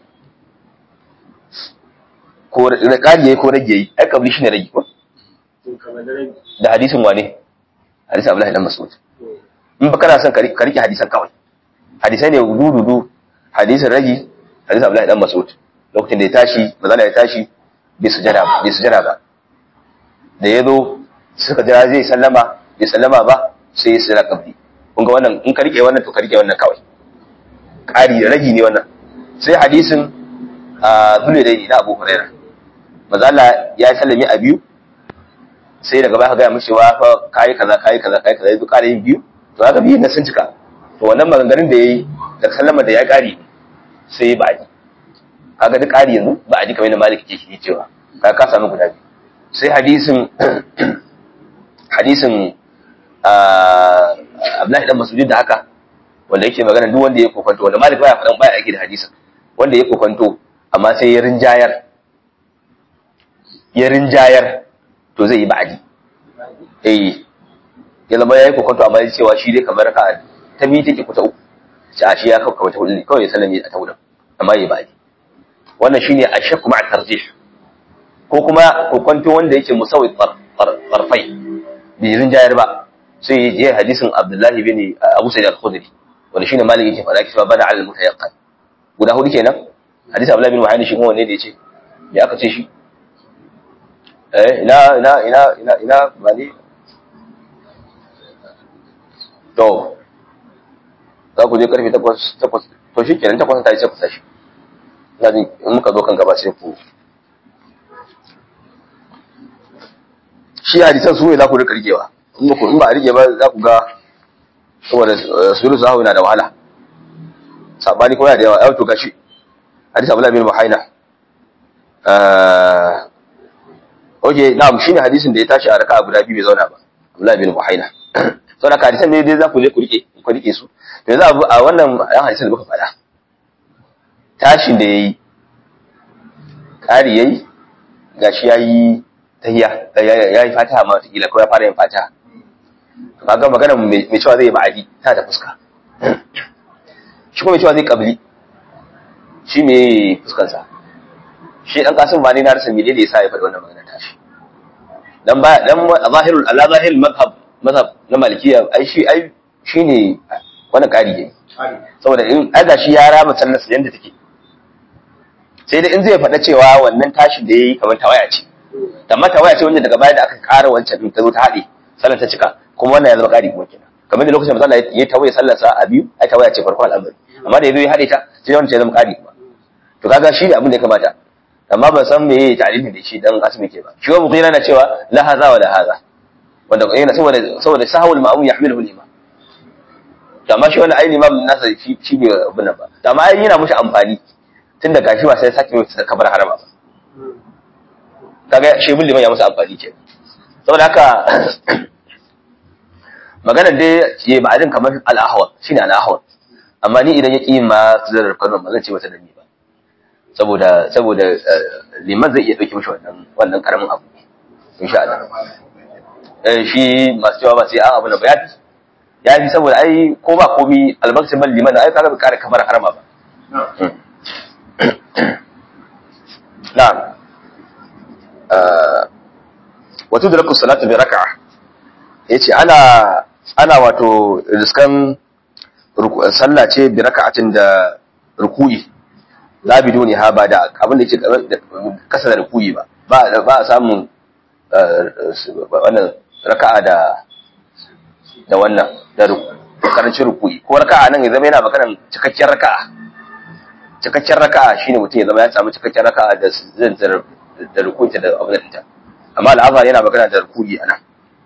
ko ƙari yayi ko rage yayi ai kabli shine rage ko da hadisin wane hadisin Abdullahi dan Mas'ud in ba kana son ka rike hadisan kawai hadisai ne dududu hadisin rage hadisin Abdullahi dan Mas'ud lokacin da ya tashi mazala ya tashi bai sujada bai sujada ba da yazo suka jira zai sallama bai sallama ba sai ya sira kabli kun ga wannan in ka rike wannan to ka rike wannan kawai ƙari ragi ne wannan sai hadisin a zule dai na Abu Huraira manzo Allah ya sallami a biyu sai daga baya ka ga mishi wa fa kai kaza kai kaza kai kaza yanzu ƙara yin biyu to haka biyu na sun cika to wannan maganganun da yayi da sallama da ya ƙari sai ba ji kaga duk ƙari yanzu ba a ji kamar Malik ke shi cewa ka ka samu guda biyu sai hadisin hadisin Abdullahi dan Mas'ud da haka wanda yake magana duk wanda ya kokonto wanda Malik baya faɗan baya aiki da hadisin wanda ya kokonto amma sai ya rinjayar ya rinjayar to zai yi ba'adi eh ya zama yayi kokonto amma ya cewa shi dai kamar ka ta bi take kuta uku shi a shi ya kawo kamar ta hudu kawai ya sallame a ta hudu amma ya ba'adi wannan shine ashakku ma'a tarjih ko kuma kokonto wanda yake musawwi tarfai bai rinjayar ba sai ya hadisin Abdullahi bin Abu Sa'id al-Khudri wanda shine Malik yake faɗa cewa bana al mutayaqqan guda hudu kenan hadisin Abdullahi bin Muhammad shi kuma wanne da yace ya aka ce shi eh ina ina ina ina ina bani to za ku je karfe 8 8 to shi kenan 8 ta yi sai ku tashi ina jin in muka zo kan gaba sai ku shi hadisan su ne za ku rika rikewa in ba a rike ba za ku ga saboda suru zahu na da wahala sabani kuma yana da yawa yau to gashi hadisi Abdullah bin Muhaina eh oke na'am shine hadisin da ya tashi a raka'a guda biyu bai zauna ba Abdullah bin Muhaina saboda ka hadisan ne dai za ku je ku rike ku rike su to yanzu a wannan ayan hadisin da muka faɗa tashin da yayi ƙari yayi gashi yayi tahiyya ya yi fataha ma wata ko ya fara yin fataha kaga magana mai cewa zai ba'adi ta da fuska shi kuma mai cewa zai kabli shi me fuskansa shi dan kasim ba ne na rasa menene yasa ya faɗi wannan magana ta shi dan ba dan zahirul ala zahirul madhhab madhhab na malikiya ai shi ai shine wannan kari ne saboda in aga shi ya rama sallar yanda take sai dai in zai faɗa cewa wannan tashin da yayi kamar tawaya ce amma tawaya ce wanda daga baya da aka ƙara wancan din ta zo ta haɗe sallar ta cika kuma wannan ya zama ƙari kuma kenan kamar da lokacin da ya tawaye sallar sa a biyu ai tawaya ce farko al'amari amma da yazo ya haɗe ta sai wannan ya zama ƙari kuma to kaga shi ne abin da ya kamata amma ban san me yayi ta'limin da shi dan asmi ke ba shi wa mughira na cewa la hadha wa la hadha wanda yana saboda saboda sahawul ma'mum yahmiluhu al-imam to amma shi wannan ai imam nasa shi shi bai abin nan ba to amma ai yana mushi amfani tun da gashi ba sai sake mai kabar harama ba kaga shi bin liman ya musu amfani ke saboda haka maganar dai ce ba adin kamar al-ahwal shine al-ahwal amma ni idan ya ƙi ma zarar kano ba zan ce mata da ni ba saboda saboda liman zai iya ɗauki mishi wannan wannan karamin abu insha Allah eh shi masu cewa ba sai an abu na ba ya fi ya fi saboda ai ko ba komi albarkacin ban liman ai kaga bai kare kamar harama ba na'am wato da rakun salatu bi raka'a yace ana ana wato riskan sallah ce bi raka'atin da ruku'i la biduni ha ba da abin da yake kasa da ruku'i ba ba ba a samun wannan raka'a da da wannan da karancin ruku'i ko raka'a nan ya zama yana maganar cikakken raka'a cikakken raka'a shine mutum ya zama ya samu cikakken raka'a da zan da ruku'i da abin da amma al'azhar yana magana da ruku'i anan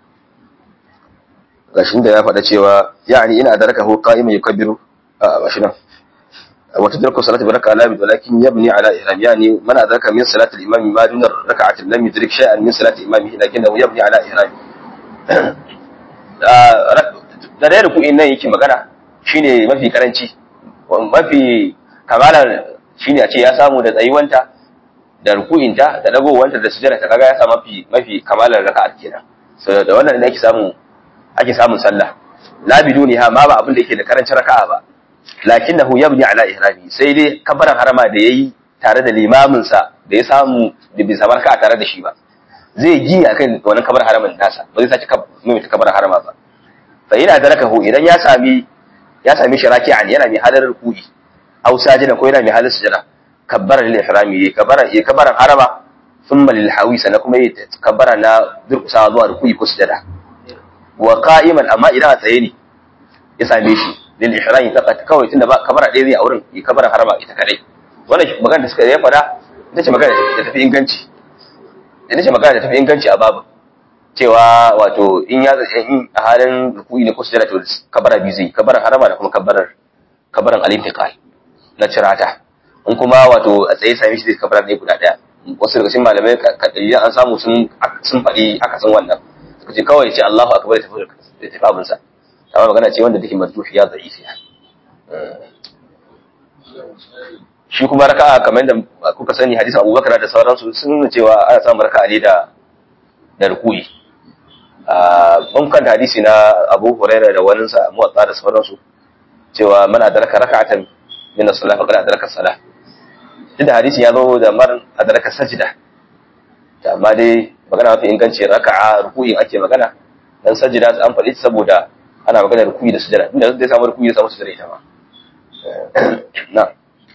gashin da ya faɗa cewa yani ina da rakahu qa'iman yukabbiru a gashi nan wata darku salatu baraka la bi walakin yabni ala ihram yani man adraka min salati al-imam ma dun rak'atin lam yudrik shay'an min salati imamihi lakinnahu yabni ala ihram da da ruku'in nan yake magana shine mafi karanci mafi kamalar shine a ce ya samu da tsayuwanta da ruku'inta da dagowanta da sujjada ta kaga ya samu mafi mafi kamalar raka'a kenan so da wannan ne ake samu ake samun sallah la biduniha ma ba abin da yake da karancin raka'a ba lakinnahu yabni ala ihrami sai dai kabaran harama da yayi tare da limamin sa da ya samu da bai samu raka'a tare da shi ba zai gi akan wannan kabar haramin nasa ba zai sace mai ta kabar harama ba fa ina darakahu idan ya sami ya sami shi raki'an yana mai halar ruku'i aw sajida ko yana mai halar sujada kabbara lil ihrami kabbara ya kabaran harama thumma lil hawi sana kuma ya kabbara na durkusa zuwa ruku'i ko sujada wa qa'iman amma idan a tsaye ne ya same shi lil ihrami faqat kawai tunda ba kabara ɗaya zai a wurin ya kabara harama ita kadai wannan magana da suka ya fada ita ce magana da tafi inganci ita ce magana da tafi inganci a babu cewa wato in ya in a halin ruku'i ne ko sujada to kabara biyu zai kabara harama da kuma kabarar kabaran al-intiqal na cirata in kuma wato a tsaye same shi zai kabara ne guda daya wasu daga cikin malamai kadiriyan an samu sun sun faɗi akasin wannan suka ce kawai ce Allahu akbar ta tafi tafi abin sa amma magana ce wanda take marjuhi ya da'ifi shi kuma raka'a kamar yadda kuka sani hadisin Abubakar da sauransu sun nuna cewa ana samun raka'a ne da da ruku'i mun kan hadisi na Abu Hurairah da wani sa muwatta da sauransu cewa man adraka raka'atan min as-salah faqad adraka as-salah tunda hadisi ya zo da mar adraka sajda amma dai magana mafi inganci raka'a ruku'i ake magana dan sajda an faɗi saboda ana magana ruku'i da sujada inda zai samu ruku'i da samu sujada ita ma na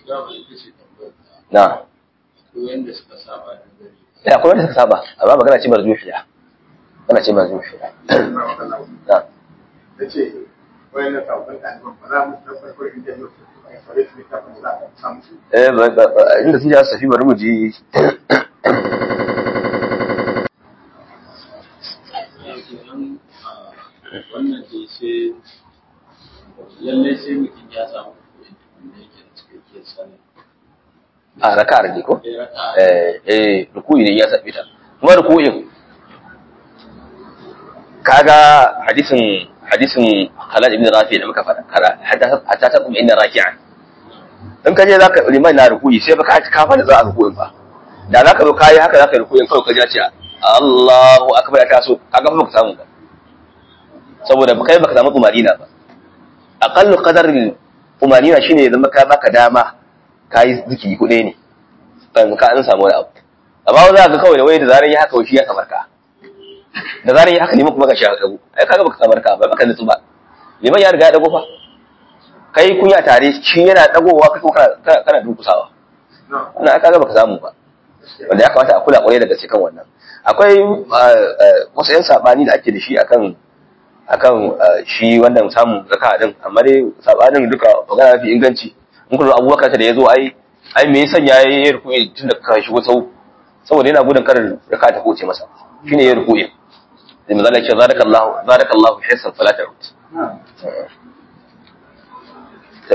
na ya akwai wanda suka saba amma magana ce marjuhiya magana ce marjuhiya na
yace wayannan sabon ɗaliban ba za mu tabbatar da yau
eh inda sun ji safi bari mu ji
wannan ce sai lallai sai mutum ya samu kuɗi da yake da cikakkiyar sani
a raka'ar ne ko
ya raka
eh eh ruku'i ne ya sabi ta kuma ruku'in kaga hadisin hadisin Khalid ibn Rafi da muka faɗa kara hatta ta kuma inna raki'an in ka je zaka liman na ruku'i sai baka ka fara za a ruku'in ba da zaka zo kai haka zaka ruku'in kawai ka ji ce Allahu akbar ta so kaga ba ka samu ba saboda kai baka samu tumanina ba aqallu qadarin tumanina shine ya zama ka baka dama kai zikiri kuɗe ne kan ka an samu wani abu amma za ka kawai da wai da zaran ya haka shi ya kamar ka da zaran ya haka ne kuma ka sha dago ai kaga baka kamar ka ba baka nutsu ba liman ya riga ya dago fa kai kun ya tare shi yana dagowa kai kuma kana kana dukusawa wannan aka ga baka samu ba wanda ya kamata a kula kwarai daga cikin wannan akwai wasu yan sabani da ake da shi akan akan shi wannan samun zaka din amma dai sabanin duka magana fi inganci in kullu abubakar da yazo ai ai me yasa ya yi ruku'i tun da ka shigo sau saboda yana gudun karin raka ta koce masa shine ya ruku'i sai manzo Allah ya ce zarakallahu zarakallahu hisan fala ta'ud to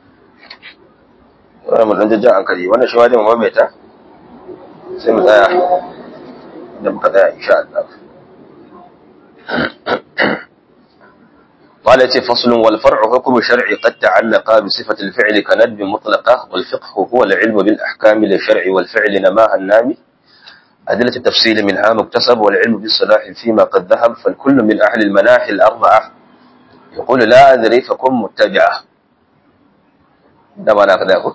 wannan mun dan jajjan hankali wannan shi wajen mamaita sai mu tsaya da muka tsaya insha Allah قال يتي فصل والفرع حكم شرعي قد تعلق بصفة الفعل كندب مطلقة والفقه هو العلم بالأحكام للشرع والفعل نماها النامي أدلة التفصيل منها مكتسب والعلم بالصلاح فيما قد ذهب فالكل من أهل المناحي الأربعة يقول لا أدري فكن متبعة ده معنى كذا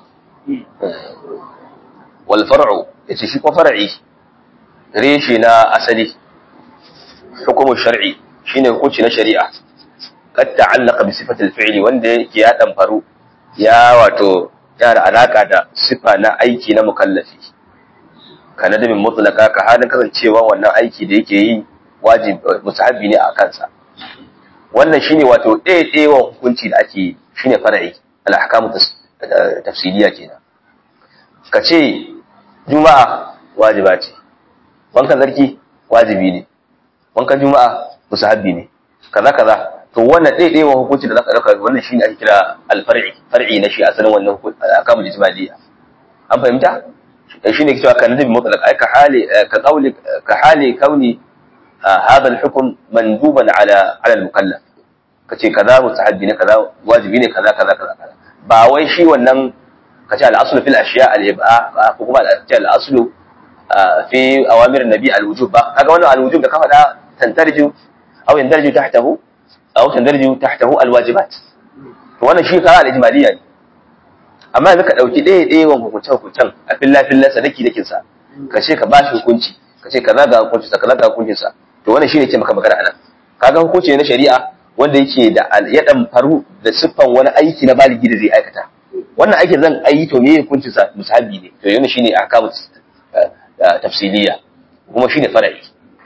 والفرع يتشيك فرعي ريشنا أسلي حكم الشرعي شين حكم شريعة قد تعلق بصفة الفعل wanda yake ya damfaru ya wato ya da alaka da sifa na aiki na mukallafi kana da min mutlaka ka halin kasancewa wannan aiki da yake yi wajib musahabi ne a kansa wannan shine wato ɗaya hukunci da ake shine far'i al-ahkamu tafsiliya kenan ka ce juma'a wajiba ce wankan zarki wajibi ne wankan juma'a musahabi ne kaza kaza to wannan ɗaiɗaiwa hukunci da za ka ɗauka wannan shi ne ake kira alfar'i far'i na shi asalin wannan akamu jismaliya an fahimta shi ne cewa kan nabi mutlaq ai ka hali ka qawli ka hali kauni hadha al-hukm manduban ala ala al-mukallaf kace kaza mustahabbi ne kaza wajibi ne kaza kaza kaza ba wai shi wannan kace al-aslu fil ashiya al-ib'a ko kuma al-aslu fi awamir nabi al-wujub ba kaga wannan al-wujub da ka faɗa tantarju aw yandarju tahtahu aw tandarju tahtahu alwajibat to wannan shi kara al-ijmaliyya ne amma yanzu ka dauki ɗaya ɗaya wan hukunce hukuncen a filla fillan sa daki dakin sa ka ce ka bashi hukunci ka ce kaza ga hukuncin sa kaza ga hukuncin sa to wannan shine ke maka magana anan kaga hukunci na shari'a wanda yake da ya dan faru da siffan wani aiki na baligi da zai aikata wannan aikin zan ayi to me hukuncin sa musahabi ne to yana shine ahkamu tafsiliya kuma shine fara'i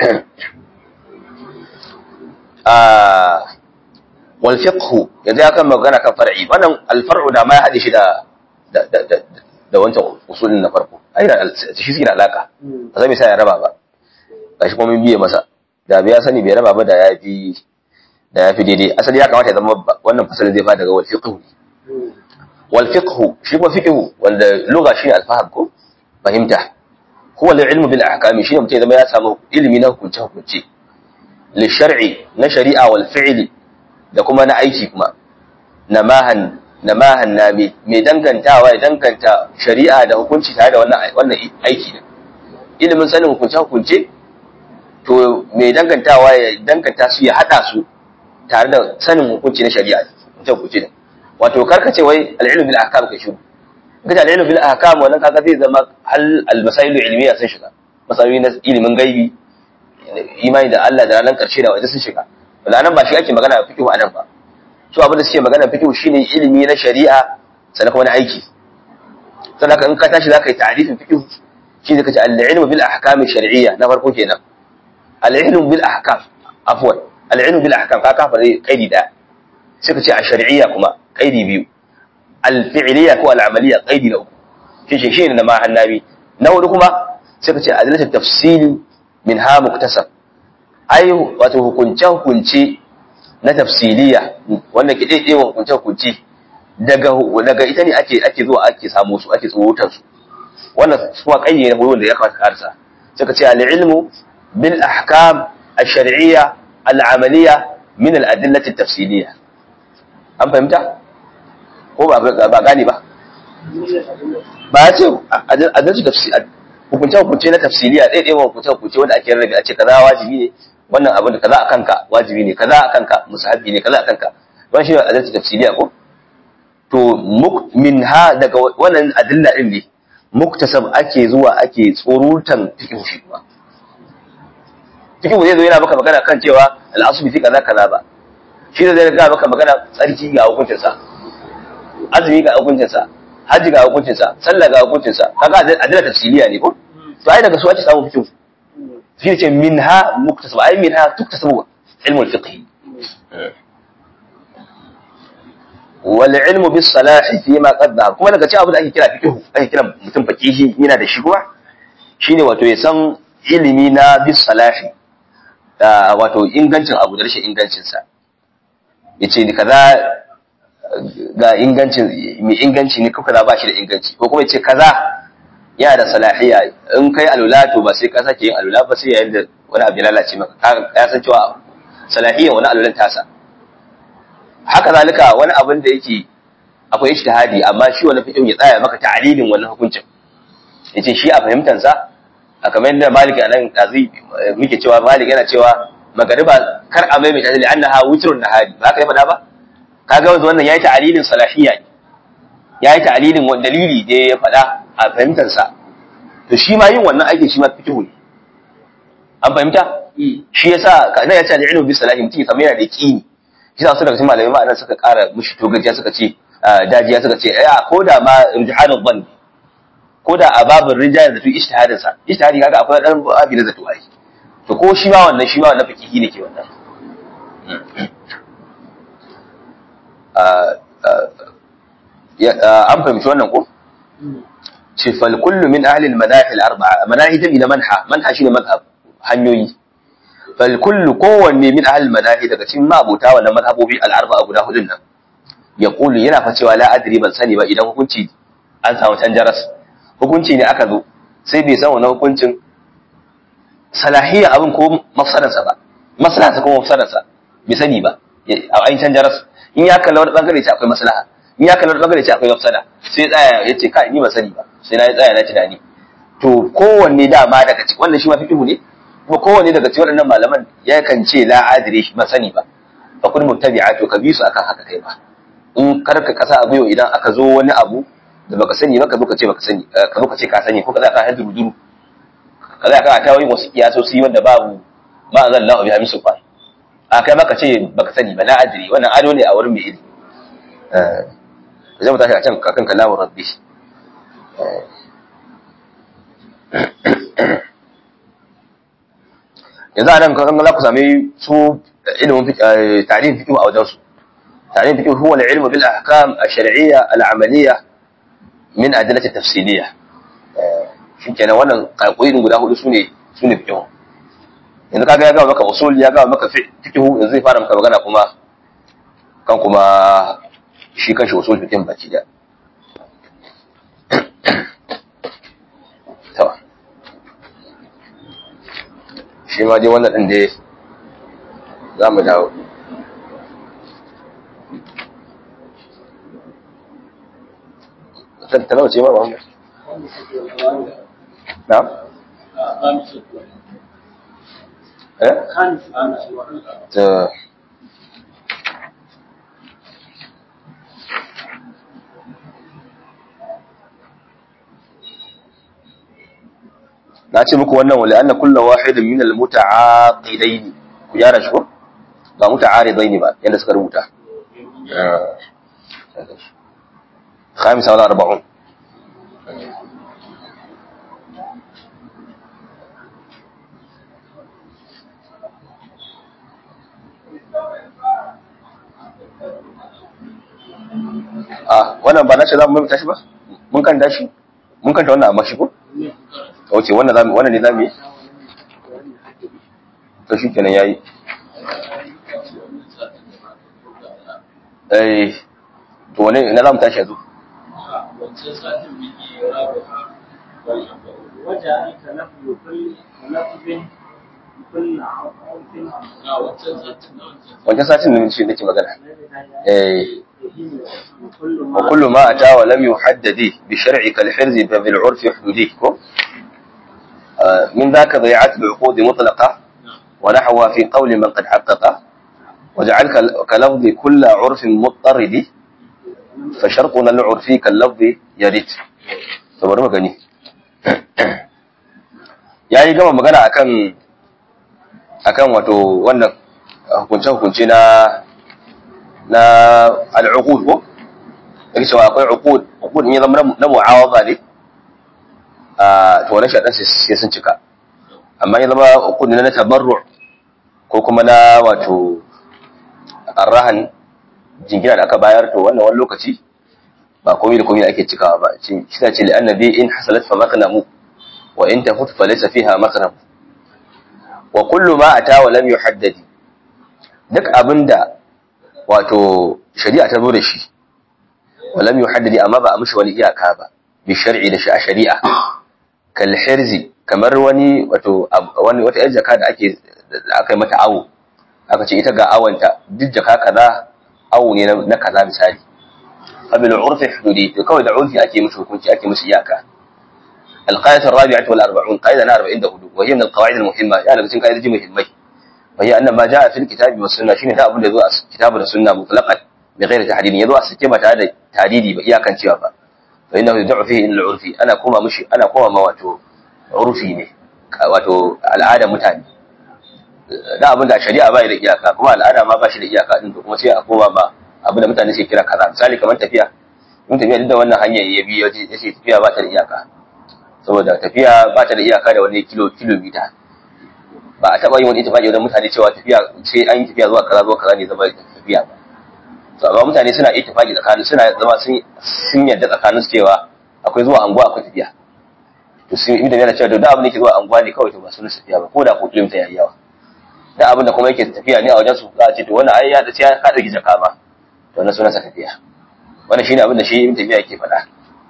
wal fiqhu yanzu ya kan magana kan far'i wannan al far'u da ma ya hade shi da da da da wancan usulin na farko ai da shi suke da alaka ba zai sa ya raba ba gashi kuma mun biye masa da bai sani bai raba ba da yafi da yafi daidai asali ya kamata ya zama wannan fasalin zai fara daga wal fiqhu wal fiqhu shi kuma fiqhu wanda lugha shine al faham ko fahimta huwa al ilmu bil ahkami shine mutum ya zama ya samu ilimi na hukunce hukunce lishar'i na shari'a wal fi'li da kuma na aiki kuma namahan namahan nami mai dangantawa ya danganta shari'a da hukunci tare da wannan wannan aiki din ilimin sanin hukunce hukunce to mai dangantawa ya danganta su ya hada su tare da sanin hukunci na shari'a hukunce hukunce din wato karkace wai al-ilm bil ahkam ka shiru kaga al-ilm bil ahkam wannan kaga zai zama hal al-masail ilmiya sun shiga masail na ilimin gaibi imani da Allah da ranar ƙarshe da waje sun shiga wala nan ba shi ake magana fiqh a nan ba su abin da suke magana fiqh shine ilimi na shari'a sannan kuma na aiki sannan in ka tashi zaka yi ta'rifin fiqh shi zaka ce al-ilm bil ahkam shar'iyya na farko kenan al-ilm bil ahkam afwan al-ilm bil ahkam ka kafa kaidi da sai ka ce a shar'iyya kuma kaidi biyu al-fi'liyya ko al-amaliyya kaidi na uku shi shi ne na ma hannabi na hudu kuma sai ka ce adalatu tafsili min ha muktasab ai wato hukunce hukunce na tafsiliya wanda ke daidai wa hukunce hukunce daga daga ita ne ake ake zuwa ake samu su ake tsowotar su wannan kuma kayye ne wanda ya kamata karsa sai ka ce al ilmu bil ahkam ash-shar'iyya al-amaliyya min al-adillati at-tafsiliyya an fahimta ko ba ba gani ba ba ya ce adalci tafsir hukunce hukunce na tafsiliya ɗaya ɗaya hukunce hukunce wanda ake rarrabe a ce kaza wajibi ne wannan abin da kaza a kanka wajibi ne kaza a kanka musahabi ne kaza a kanka wannan shi ne adalci tafsiliya ko to min ha daga wannan adilla din ne muktasab ake zuwa ake tsorutan fiqh shi kuma fiqh zai zo yana maka magana kan cewa al-aslu fi kaza kaza ba shi da zai ga maka magana tsarki ga hukuncin sa azumi ga hukuncin sa haji ga hukuncin sa sallah ga hukuncin sa kaga adilla tafsiliya ne ko to ai daga su ake samu fiqh shi ne ce minha muktasab ai minha tuktasabu ilmul fiqh wal ilmu bis salahi fi ma qadda kuma daga cikin abin da ake kira fiqh ake kira mutum faqihi yana da shi kuma shine wato ya san ilimi na bis salahi wato ingancin abu da rashin ingancin sa yace ni kaza ga ingancin mai inganci ne ko kaza ba shi da inganci ko kuma yace kaza yana da salahiya in kai alula to ba sai ka sake yin alula ba sai yayin da wani abu ya lalace maka ya san cewa salahiyan wani alulan tasa haka zalika wani abin da yake akwai ijtihadi amma shi wani fiqh ya tsaya maka ta'lilin wannan hukuncin yace shi a fahimtar sa a kamar yadda Malik anan kazi muke cewa Malik yana cewa magariba kar a mai mai annaha witrun nahari ba haka ya faɗa ba kaga wannan yayi ta'lilin salahiyya ne yayi ta'lilin wani dalili da ya faɗa a fahimtar sa to shi ma yin wannan aikin shi ma fiqh ne an fahimta shi yasa kana ya ce al-ilmu bi salahi mutum kamar yana da yaqini shi sa su daga cikin malamai ma'anar suka ƙara mushi to gajiya suka ce dajiya suka ce ya ko da ma rijhanul dhann ko da a babin rijal da tu ijtihadin sa ijtihadi kaga akwai dan abi da zato ai to ko shi ma wannan shi ma wannan fikihi ne ke wannan an fahimci wannan ko ce fal kullu min ahli al manahi al arba'a manahi jami na manha manha shine madhhab hanyoyi fal kullu kowanne min ahli al manahi daga cikin mabuta wannan madhabobi al arba'a guda hudun nan ya kulu yana fa cewa la adri ban sani ba idan hukunci an samu canjaras hukunci ne aka zo sai bai san wannan hukuncin salahiyya abin ko mafsadarsa ba maslaharsa ko mafsadarsa bai sani ba a ayin canjaras in ya kalla wani bangare ce akwai maslaha in ya kalla wani bangare ce akwai mafsada sai tsaya ya ce kai ni ba sani ba sai na tsaya na tunani to kowanne dama daga cikin wannan shi ma fiqhu ne kuma kowanne daga cikin waɗannan malaman ya kan ce la adri shi ba sani ba fa kun muttabi'a to ka bi su akan haka kai ba in karka kasa a gwiwa idan aka zo wani abu da baka sani ba ka zo ka ce baka sani ka zo ka ce ka sani ko ka za ka hadu duru ka za ka ta wani wasu kiyasosi wanda babu ma zan lahu bi hamisu fa a kai maka ce baka sani ba na adri wannan ado ne a wurin mai ilimi eh zai mu tashi a can kakan kalamun rabbi yanzu a nan kan za ku sami su ilimin tarihin fiqh a wajen su tarihin fiqh huwa al-ilmu bil ahkam ash-shar'iyya al-amaliyya min adillati tafsiliyya shikenan wannan kalkoyin guda hudu sune sune fiqh yanzu kaga ya ga maka usul ya ga maka fiqh yanzu zai fara maka magana kuma kan kuma shi kanshi usul fiqh baki da to shi ma dai wannan din dai za mu dawo tattalawa ce ma ba mu na? eh? ta na ce muku wannan wale anna kullu wahidin min al-muta'aqidaini ku yara shi ko ba muta'aridaini ba yanda suka rubuta خامسة ولا أربعون ah wannan ba na ce za mu mai tashi ba mun kan tashi mun kanta wannan amma shi ko wace wannan zamu wannan ne zamu yi to shi kenan yayi eh to wane ina zamu tashi yanzu
وجعلت لفظ كل لفظ كل عرف
wancan satin da shi nake magana eh
وكل
وكل ما أتى ولم يحدد بشرع كالحرز ففي العرف حدوده كو min zaka bai'at al-uqud mutlaqa wa nahwa fi qawli man qad haqqaqa waj'al ka lafzi kull 'urfin mutarrid fa shartuna al-'urfi kal lafzi yarid to bari mu gani yayi gama magana akan akan wato wannan hukunce-hukunce na na al'uqud ko yake cewa akwai uqud uqud ne zama na mu'awaza ne a to wannan shaɗan sai sun cika amma ya zama uqud ne na tabarru ko kuma na wato arrahan jingina da aka bayar to wannan wani lokaci ba komai da komai ake cikawa ba shi ta ce li'annabi in hasalat fa maqnamu wa in tafut fa laysa fiha maqnam wa kullu ma ata wa lam yuhaddadi duk abinda wato shari'a ta zo da shi walam yuhaddadi amma ba a mishi wani iyaka ba bi shar'i da a shari'a kal hirzi kamar wani wato wani wata yar jaka da ake da aka yi mata awo aka ce ita ga awanta duk jaka kaza awo ne na kaza misali qabil urfi hududi to kawai da urfi ake mishi hukunci ake mishi iyaka القاعدة الرابعة والأربعون قاعدة أنا أربعين دهدو وهي من القواعد المهمة يعني بسين قاعدة مهمة وهي أن ما جاء في الكتاب والسنة شين ذا أبن ذو كتاب السنة مطلقا بغير تحديد يذو السكيمة هذا تحديدي بإيا كان شيئا فإنه يدع فيه إلى العرفي أنا كوما مشي أنا كوما ما واتو عرفي ne wato al'ada mutane da abin da shari'a ba da iyaka kuma al'ada ma ba shi da iyaka din kuma sai a koma ba abin da mutane suke kira kaza misali kamar tafiya in tafiya duk da wannan hanyar ya bi ya ce tafiya ba ta da iyaka saboda tafiya ba ta da iyaka da wani kilo kilomita ba a taɓa yin wani ittifaqi wajen mutane cewa tafiya sai an yi tafiya zuwa kaza zuwa kaza ne zama tafiya ba to amma mutane suna ittifaqi tsakanin suna zama sun sun yarda tsakanin su cewa akwai zuwa anguwa akwai tafiya to sun yi da cewa da abin da yake zuwa anguwa ne kawai to ba sunan tafiya ba ko da ko kilomita yayi yawa da abin da kuma yake tafiya ne a wajen su za a ce to wannan ai ya da sai ka dauki jaka ba to wannan sunan sa tafiya wannan shine abin da shi ibn tafiya yake faɗa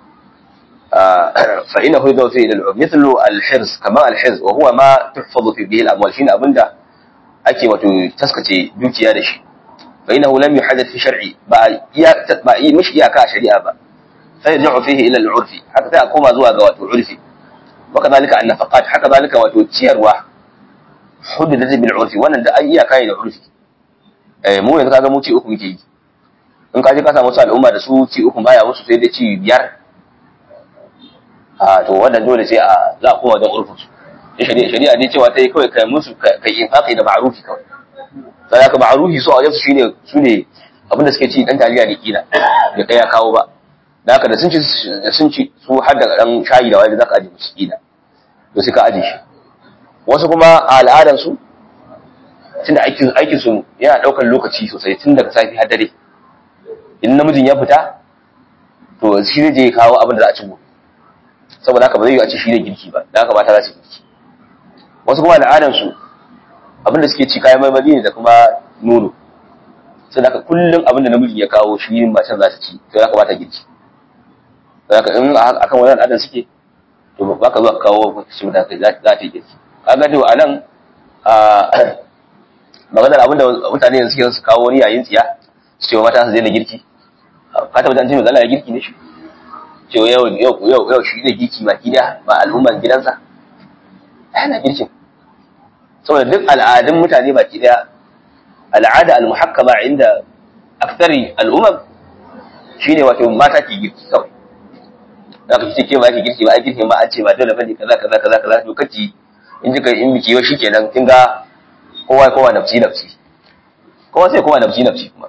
فإنه يدعو فيه إلى العرف مثل الحرز كما الحرز وهو ما تحفظ في به الأموال شين أبندا أكي وتسكتي دوتي هذا الشيء فإنه لم يحدث في شرعي بقى مش إياكا شريعة بقى فيرجع فيه إلى العرف حتى أقوم زوا ذوات العرف وكذلك النفقات حتى ذلك وتشيروا حددت بالعرف وانا da ai iyaka ne da urfi eh mu yanzu kaga mu ci uku muke yi in ka je ka samu wasu al'umma da su ci uku baya musu sai dai ci biyar a to wannan dole sai a za a koma don urfin su shari'a shari'a ne cewa ta yi kawai kai musu kai infaqi da ma'rufi kawai sai ka ma'rufi su a wajen su shine su ne abin da suke ci dan taliya ne kila da kai ya kawo ba da haka da sun ci da sun ci su har da dan shayi da wani zaka aje musu kila to sai ka aje shi wasu kuma a al'adan su tunda aikin aikin su yana daukar lokaci sosai tun daga safi har dare in namijin ya fita to shi zai je kawo abin da za a ci gobe saboda haka ba zai yi a ci shi ne girki ba da haka mata za su girki wasu kuma al'adansu abinda suke ci kayan marmari ne da kuma nono sai haka kullum abinda namiji ya kawo shi ne matan za ta ci sai haka ba ta girki sai haka in akan wannan al'adan suke to ba ka zuwa kawo shi da kai za ta yi girki kaga to a nan maganar abinda mutane yanzu suke su kawo wani yayin tsiya su ce wa mata su daina girki ka tabbata an ce mai ya girki ne shi cewa yau yau yau yau shi ne girki baki da ba al'umman gidansa ana girkin saboda duk al'adun mutane baki daya al'ada al-muhakkama inda aksari al'umman shine wato mata ke girki kawai da ka ce ke ba ke girki ba ai girkin ba an ce ba dole bane kaza kaza kaza kaza to kaci in ji in biki yau shikenan kin ga kowa kowa nafsi nafsi kowa sai kowa nafsi nafsi kuma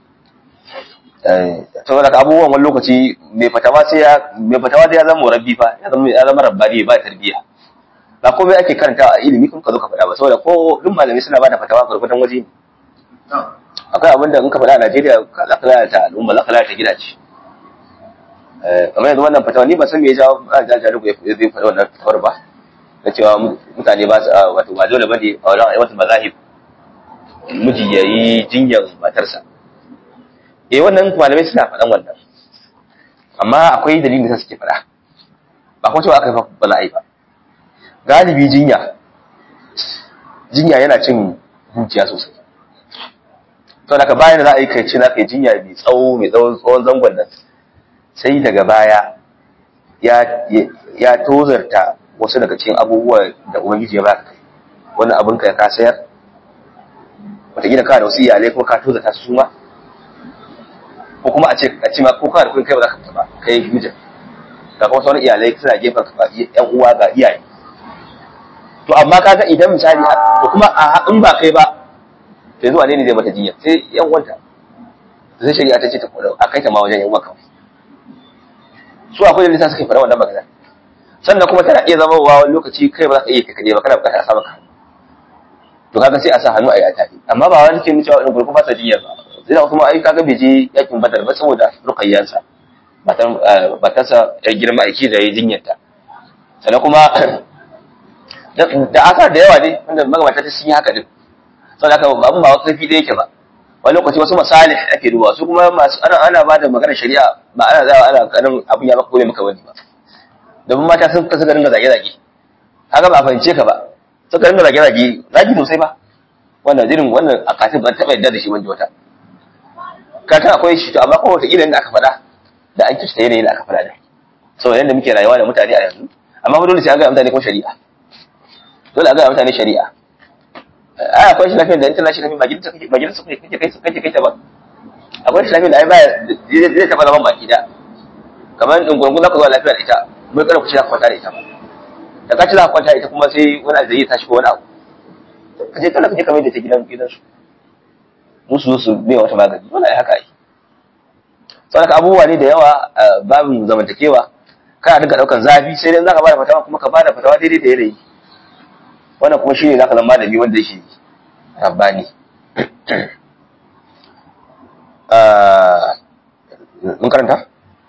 saboda ka abubuwan wani lokaci mai fatawa sai ya mai fatawa da ya zama rabbi fa ya zama ya zama rabbani ba tarbiya ba komai ake karanta a ilimi kun ka zo ka faɗa ba saboda ko duk malami suna ba da fatawa gurgurdan waje ne akwai abin da in ka faɗa a Najeriya za ka lalata al'umma za ka lalata gidaje kamar yanzu wannan fatawa ni ba san me ya jawo a jajaru ya zai faɗa wannan fatawar ba na cewa mutane ba su wato ba dole bane a wajen aiwatar mazahib miji ya yi jinyar matarsa eh wannan malamai suna faɗan wannan amma akwai dalilin da suke faɗa ba kuma cewa aka yi ba za a yi ba galibi jinya jinya yana cin dukiya sosai to daga bayan da za a yi kai ce na kai jinya mai tsawo mai tsawon zangon nan sai daga baya ya ya tozarta wasu daga cikin abubuwa da ubangiji ya baka kai wani abin ka ka sayar wataƙila ka da wasu iyalai kuma ka toza ta su ma ko kuma a ce a ce ma ko ka da kun kai ba za ka fita ba kai mijin ga kuma sauran iyalai suna gefen ka yan uwa ga iyaye to amma kaga idan misali to kuma a in ba kai ba to yanzu wane ne zai mata jinya sai yan uwanta sai shari'a ta ce ta kula a kai ta ma wajen yan uwa kawai su akwai dalilin suka fara wannan magana sannan kuma tana iya zama wa wani lokaci kai ba za ka iya kai ba kana bukatar a sa maka to kaga sai a sa hannu a yi tafi amma ba wani ke nuna cewa gurgu ba sa jinya ba sai da kuma ai kaga bai je yakin badar ba saboda rukayyansa matan matarsa yar girma aiki da ya jinyarta sannan kuma da asar da yawa ne wanda magabata ta sun yi haka din saboda haka abin ba wasu zafi da yake ba wani lokaci wasu masalih ake duba su kuma masu ana ana ba da maganar shari'a ba ana zawa ana kanin abin ya maka kome maka wani ba domin mata sun kasu garin zage zage haka ba a fahimce ka ba suka ringa zage zage zagi sosai ba wannan jirin wannan a katin ban taɓa yadda da shi wanda wata katin akwai shi to amma kuma wata irin da aka faɗa da an kishta yanayin da aka faɗa da saboda yadda muke rayuwa da mutane a yanzu amma fa dole sai an ga mutane kuma shari'a dole a ga mutane shari'a ai akwai shi lafiyar da in tana shi lafiyar majalisa kake majalisa kake kai kake kai ta ba akwai shi lafiyar da ai baya zai taba zaman baki da kamar in gungun zaka zo lafiyar ita mai kada ku ci za kwanta da ita ba da ka ci za kwanta da ita kuma sai wani abu zai tashi ko wani abu ka je kana kaje kamar da ta gidan gidan su musu su bai wata magani dole ai haka ai saboda abubuwa ne da yawa babin zamantakewa kana dinka daukan zafi sai dai zaka bada fatawa kuma ka bada fatawa daidai da yanayi wannan kuma shi ne za ka zama malami wanda yake rabbani mun karanta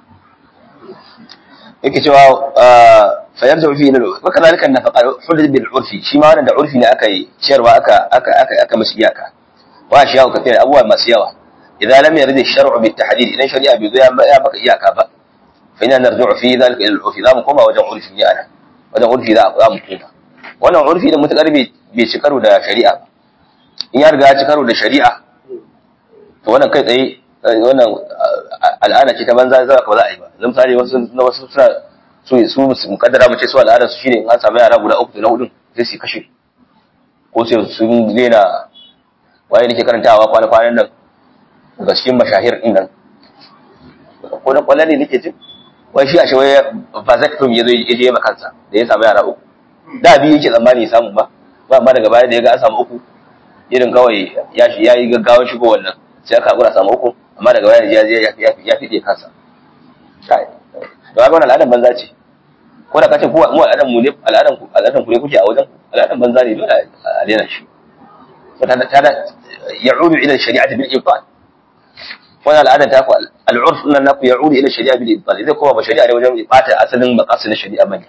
yake cewa fayar da urfi na wa kazalika nafaqa hudud bil urfi shi ma wannan da urfi ne aka yi ciyarwa aka aka aka aka mashi iyaka wa shi yawo kafin abubuwa masu yawa idan lam yarid ash-shar'u bit tahdid idan shari'a bai zo ya baka iyaka ba fa ina narji'u fi dhalika ila al-urfi za mu koma wajen urfi ne ana wajen urfi za mu koma wannan urfi da mutakar bai ci karo da shari'a ba in ya riga ya ci karo da shari'a to wannan kai tsaye wannan al'ada ce ta banza za ka ba za a yi ba zan misali wasu na wasu suna su su su mukaddara mu ce su al'adar su shine in an samu yara guda uku da na hudun sai su kashe ko sai sun daina waye nake karantawa kwana kwanan nan daga cikin mashahir din nan ko da kwallon ne nake jin wai shi a shi wai vasectomy ya zo ya je kansa da ya samu yara uku da biyu yake tsammani ya samu ba ba amma daga baya da ya ga an samu uku irin kawai ya shi yayi gaggawan shigo wannan sai aka hakura samu uku amma daga baya ya ya ya fide kansa kai to ga wannan al'adan banza ce ko da kace ku mu al'adan mu ne al'adan ku al'adan ku ne kuke a wajen al'adan banza ne dole a daina shi to ta ta ya'udu ila shari'ati bil ibtal wannan al'adan ta ku al'urf nan naku ya'udu ila shari'a bil ibtal idan kuma ba shari'a ne wajen bata asalin maqasid na shari'a bane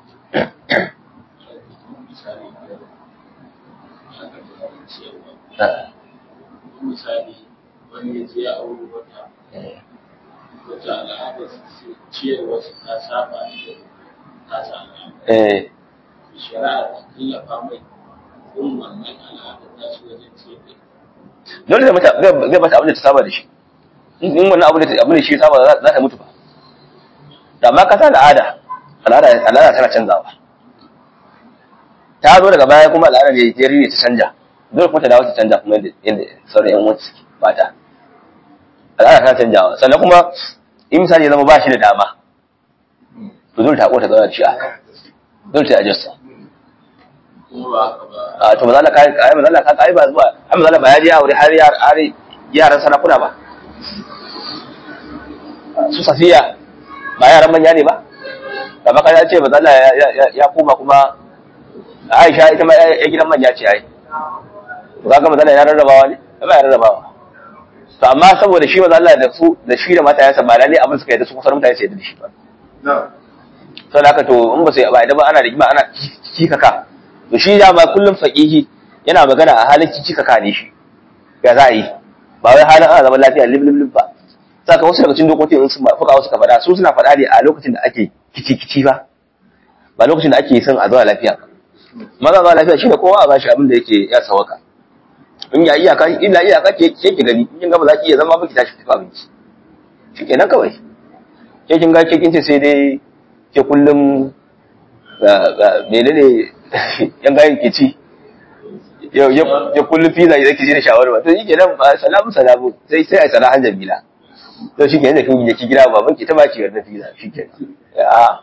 misali wani ya je a wuri wata wata al'ada su ciyar wasu ta saba ta saba
eh
shari'a ta tallafa mai kun wannan al'ada ta shi wajen ciyar da
dole zai mata zai mata abin da ta saba da shi in wannan abin da abin da shi saba za ta mutu ba da ma kasa al'ada al'ada al'ada tana canzawa ta zo daga baya kuma al'ada ne ya rine ta canja dole kuma ta dawo ta canja kuma yadda sauran yan uwansu suke mata al'ada tana canjawa sannan kuma in misali ya zama ba shi da dama to dole ta ko ta zauna da shi a dole ta adjust
kuma ba haka ba
a to mazala kai kai mazala ka kai ba zuwa ai mazala ba ya je aure har yar har yaran sarakuna ba su safiya ba yaran manya ne ba da maka ya ce mazala ya koma kuma Aisha ita ma ya gidan manya ce ai to kaga mazala ya rarrabawa ne ba ya rarrabawa to amma saboda shi mazala da su da shi da matayansa ba lalle abin suka yi da su kusan mutane su yadda da shi ba sau da haka to in ba sai ba idan ba ana rigima ana kikaka to shi da ma kullum faqihi yana magana a halin kikaka ne shi ya za a yi ba wai halin ana zaman lafiya lib lib lib ba saka wasu daga cikin dokokin in sun fuka wasu ka faɗa su suna faɗa ne a lokacin da ake kici kici ba ba lokacin da ake son a zauna lafiya ba maza zauna lafiya shine kowa a bashi abin da yake ya sawaka in ya iyaka illa iyaka ke ke ki gani in ga ba za ki iya zama ba ki tashi ki abinci shikenan kawai ke kin ga ke kin ce sai dai ke kullum menene yan gayin ke ci ya kullum fiza ya zaki da shawarma to shi kenan ba salamu salamu sai sai ai salahan jamila to shi kenan da kin yi gida baban ki ta baki wannan fiza shi kenan ya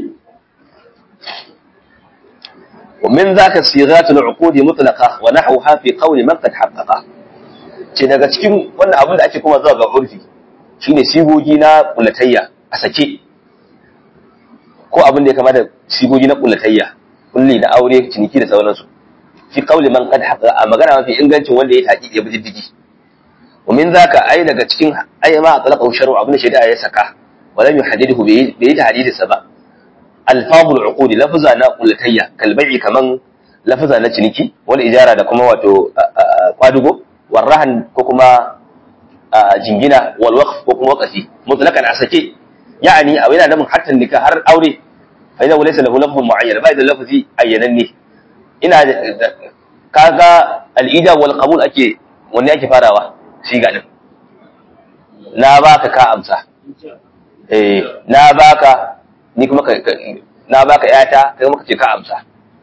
ومن ذاك صيغات العقود مطلقة ونحوها في قول من قد حققه ce daga cikin wannan abin da ake kuma zuwa ga urfi shine sigogi na kulatayya a sake ko abin da ya kama da sigogi na kulatayya kulli na aure ciniki da sauransu fi qawli man qad haqa a magana mafi ingancin wanda ya taƙi ya bi diddigi wa min zaka ai daga cikin ai ma talaqa shar'u abin da shari'a ya saka wa lam yuhaddidu bi bi tahdidi sa ba alfazul uqudi lafza na kulatayya kal bai'i kaman lafza na ciniki wal ijara da kuma wato kwadugo warrahan ko kuma jingina wal waqf ko kuma waqfi mutlaqan a sake yani a yana namun hatta nika har aure fa idan laysa lahu lafzun mu'ayyan ba da lafzi ayyananne ina kaga al-ida wal qabul ake wanne ake farawa shi ga din na baka ka amsa eh na baka ni kuma ka na baka yata kai kuma ka ce ka amsa